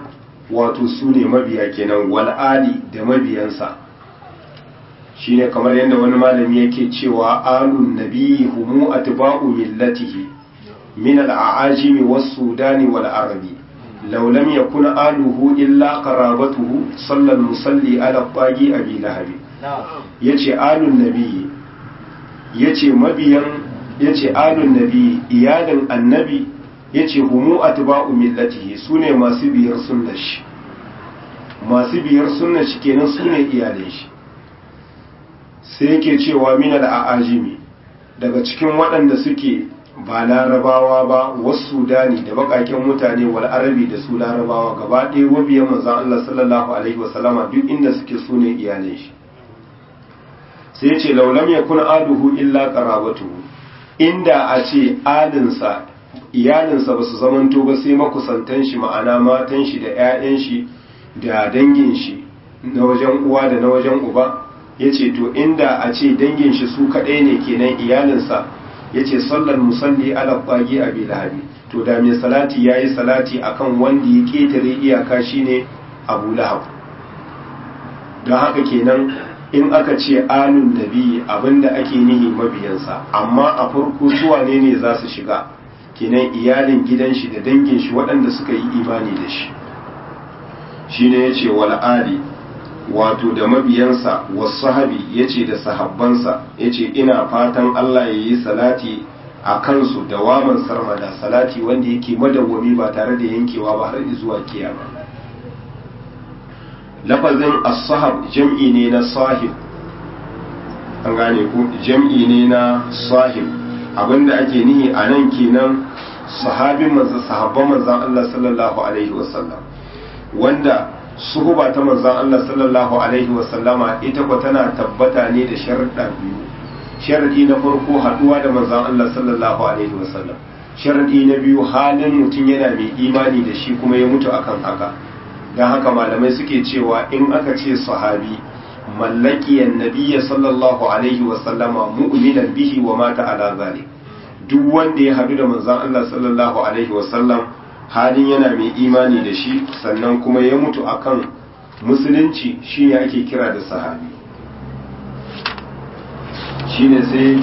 wato su ne mabiya kenan wal ali da mabiyansa shine kamar yadda wani malami yake cewa alun nabiyyi humu atba'u millatihi min al-a'ajimi was-sudani wal-arabi law lam yakun aluhu illa qarabatuhu sallal musalli ala qagi abi lahab yace alun nabiyyi yace mabiyan yace alun nabiyyi iyalin annabi yace humu atba'u millatihi sune masu biyar sunnar shi masu biyar sunnar shi kenan sune iyalin shi sai yake cewa minal a'ajimi daga cikin waɗanda suke ba larabawa ba wasu sudani da bakaken mutane wal arabi da su larabawa gaba ɗaya wabiyan manzon Allah sallallahu alaihi wasallama duk inda suke sune iyalin shi sai ya ce laulam yakun aduhu illa qarabatuhu inda a ce alinsa iyalinsa ba su zamanto ba sai makusantan shi ma'ana matan shi da 'ya'yan shi da dangin shi na wajen uwa da na wajen uba ya ce to inda a ce dangin shi su kaɗai ne kenan iyalinsa ya ce sallar musalli ala ƙwagi a bilahabi to da mai salati ya yi salati akan wanda ya ƙetare iyaka shine abu lahab don haka kenan in aka ce alun nabi abinda ake nihi mabiyansa amma a farko zuwa ne ne za su shiga kenan iyalin gidan shi da dangin shi waɗanda suka yi imani da shi shine ya ce wal ali wato da mabiyansa wasahabi ya ce da sahabbansa ya ce ina fatan Allah ya yi salati a kansu da waman sarmada salati wanda yake madawwami ba tare da yankewa ba har zuwa kiyama lafazin as-sahab jam'i ne na sahib an gane ku jam'i ne na sahib abinda ake nihi a nan kenan sahabin manzo sahabban manzon Allah sallallahu alaihi wasallam wanda suhuba ta manzan Allah sallallahu Alaihi wasallama ita kwa tana tabbata ne da sharaɗa biyu sharaɗi na farko haɗuwa da manzan Allah sallallahu Alaihi wasallam sharaɗi na biyu halin mutum yana mai imani da shi kuma ya mutu akan haka don haka malamai suke cewa in aka ce sahabi mallakiyan nabiyya sallallahu Alaihi wasallama mu'minan bihi wa mata ala zalik duk wanda ya haɗu da manzan Allah sallallahu Alaihi wasallam halin yana mai imani da shi sannan kuma ya mutu akan musulunci shi ne ake kira da sahabi shi ne sai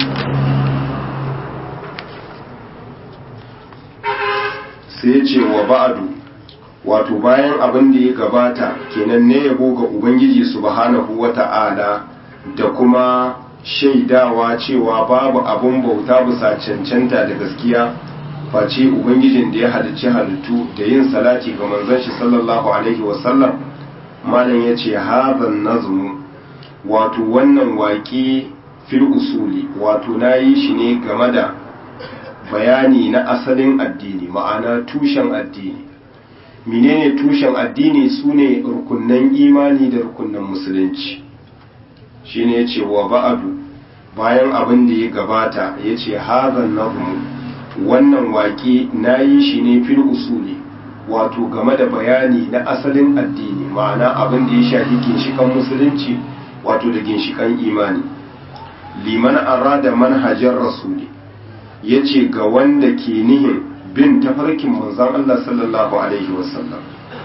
sai ce wa ba'adu wato bayan abin da ya gabata kenan ne yabo ga ubangiji subhanahu wata'ala da kuma shaidawa cewa babu abin bauta bisa cancanta da gaskiya face ubangijin da ya halicci halittu da yin salati ga manzon shi sallallahu alaihi wasallam malam ya ce hazan nazmu wato wannan waƙi fil usuli wato na yi shi ne game da bayani na asalin addini ma'ana tushen addini menene tushen addini su ne rukunnan imani da rukunnan musulunci shine ya ce wa ba'adu bayan abin da ya gabata ya ce hazan nazmu wannan waƙe na yi shi ne fil usuli wato game da bayani na asalin addini ma'ana abin da ya shafi ginshikan musulunci wato da ginshikan imani liman arada manhajar rasuli ya ce ga wanda ke nihin bin tafarkin manzan Allah sallallahu alaihi wasallam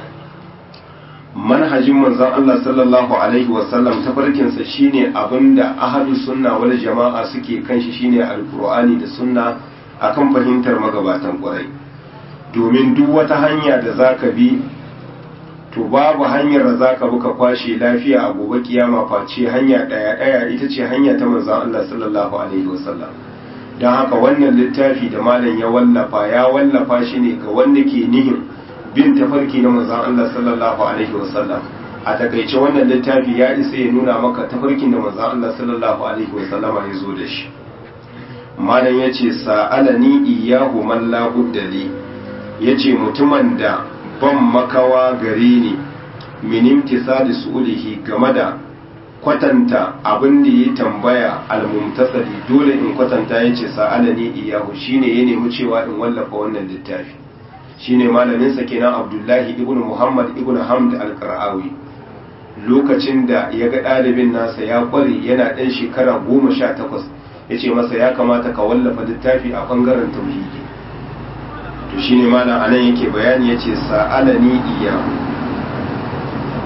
manhajin manzan Allah sallallahu alaihi wasallam tafarkinsa shine abinda ahadu sunna wal jama'a suke kan shi shine alqur'ani da sunna akan fahimtar magabatan kwarai domin duk wata hanya da zaka bi to babu hanyar da zaka bi ka kwashe lafiya a gobe kiyama face hanya daya daya ita ce hanya ta manzon Allah sallallahu alaihi wasallam dan haka wannan littafi da malam ya wallafa ya wallafa shi ne ga wanda ke nihin bin tafarki na manzon Allah sallallahu alaihi wasallam a takaice wannan littafi ya isa ya nuna maka tafarkin da manzon Allah sallallahu alaihi wasallama ya zo da shi malam ya ce sa'alani iyahu man labuddali ya ce mutumin da ban makawa gare ni minim tisali su'ulihi game da kwatanta abin da ya tambaya almumtasali dole in kwatanta ya ce sa'alani iyahu shine ya nemi cewa in wallafa wannan littafi shine malaminsa kenan abdullahi ibn muhammad ibn hamd al-qara'awi lokacin da ya ga ɗalibin nasa ya kware yana ɗan shekara goma sha takwas ya ce masa ya kamata ka wallafa littafi a ɓangaren tauhidi to shine malam anan yake bayani ya ce sa'alani iyahu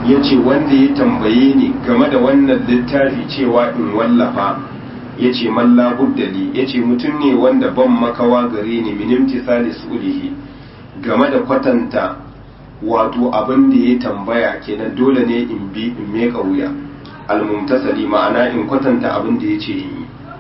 ya ce wanda ya tambaye ni game da wannan littafi cewa in wallafa ya ce malla buddali ya ce mutum ne wanda ban makawa gare ni minimti salis ulihi game da kwatanta wato abin da ya tambaya kenan dole ne in bi in meka wuya almumtasali ma'ana in kwatanta abin da ya ce in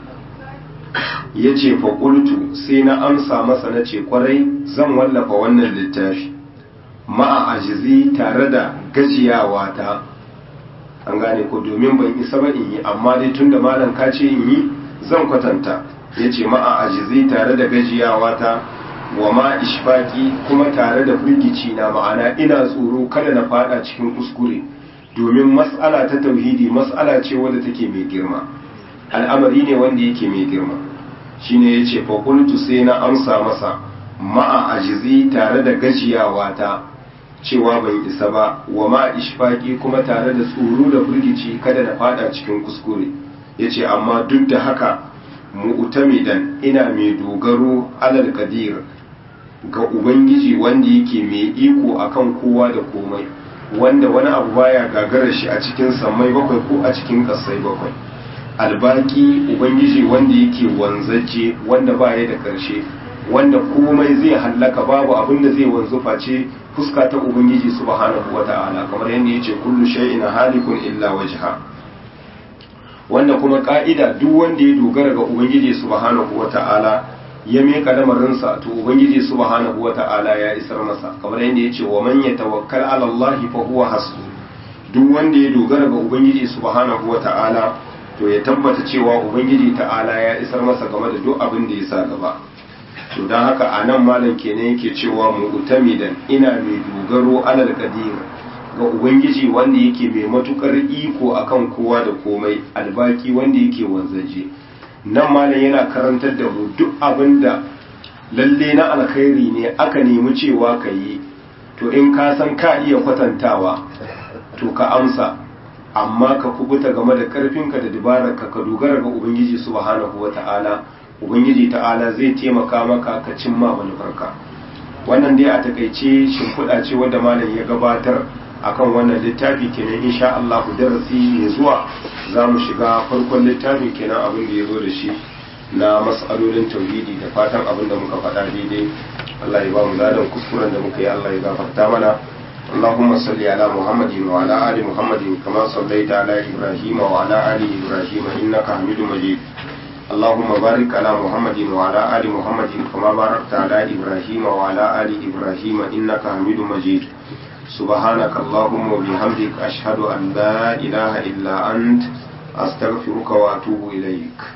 yi ya ce faƙultu sai na amsa masa na ce kwarai zan wallafa wannan littafi ma'a ajizi tare da gajiyawa ta an gane ko domin ban isa ba in yi amma dai tun da malam ka ce in yi zan kwatanta ya ce ma'a ajizi tare da gajiyawa ta wa ma ishfaki kuma tare da firgici na ma'ana ina tsoro kada na fada cikin kuskure domin mas'ala ta tauhidi mas'ala ce wadda take mai girma al'amari ne wanda yake mai girma shine yace fa qultu sai na amsa masa ma'a ajizi tare da gajiyawa ta cewa ban isa ba wa ma ishfaqi kuma tare da tsoro da firgici kada na fada cikin kuskure yace amma duk da haka mu'tamidan ina mai dogaro alal qadir ga ubangiji wanda yake mai iko akan kowa da komai wanda wani abu baya gagarar shi a cikin sammai bakwai ko a cikin kasai bakwai albaki ubangiji wanda yake wanzaje wanda baya da karshe wanda komai zai hallaka babu abin da zai wanzu face fuska ta ubangiji subhanahu wata'ala kamar yadda yace kullu shay'in halikun illa wajha wanda kuma ka'ida duk wanda ya dogara ga ubangiji subhanahu wata'ala ya meka lamarinsa to ubangiji subhanahu wata'ala ya isar masa kamar yadda yace wa man yatawakkal ala Allah fa huwa hasbu duk wanda ya dogara ga ubangiji subhanahu wata'ala to ya tabbata cewa ubangiji ta'ala ya isar masa game da duk abin da ya sa gaba to don haka a nan malam kenan yake cewa mu'tamidan ina mai dogaro alal qadir ga ubangiji wanda yake mai matukar iko akan kowa da komai albaki wanda yake wanzaje nan malam yana karantar da mu duk abin da lalle na alkhairi ne aka nemi cewa ka yi to in ka san ka iya kwatantawa to ka amsa amma ka kubuta game da karfinka da dabararka ka dogara ga ubangiji subhanahu wata'ala ubangiji ta'ala zai taimaka maka ka cimma manufarka wannan dai a takaice shimfiɗa ce wadda malam ya gabatar akan wannan littafi kenan insha Allah darasi mai zuwa za mu shiga farkon littafin kenan abin da ya zo da shi na mas'alolin tauhidi da fatan abin da muka faɗa daidai Allah ya ba mu ladan kuskuren da muka yi Allah ya gafarta mana اللهم صل على محمد وعلى آل محمد كما صليت على إبراهيم وعلى آل إبراهيم إنك حميد مجيد اللهم بارك على محمد وعلى آل محمد كما باركت على إبراهيم وعلى آل إبراهيم إنك حميد مجيد سبحانك اللهم وبحمدك أشهد أن لا إله إلا أنت أستغفرك وأتوب إليك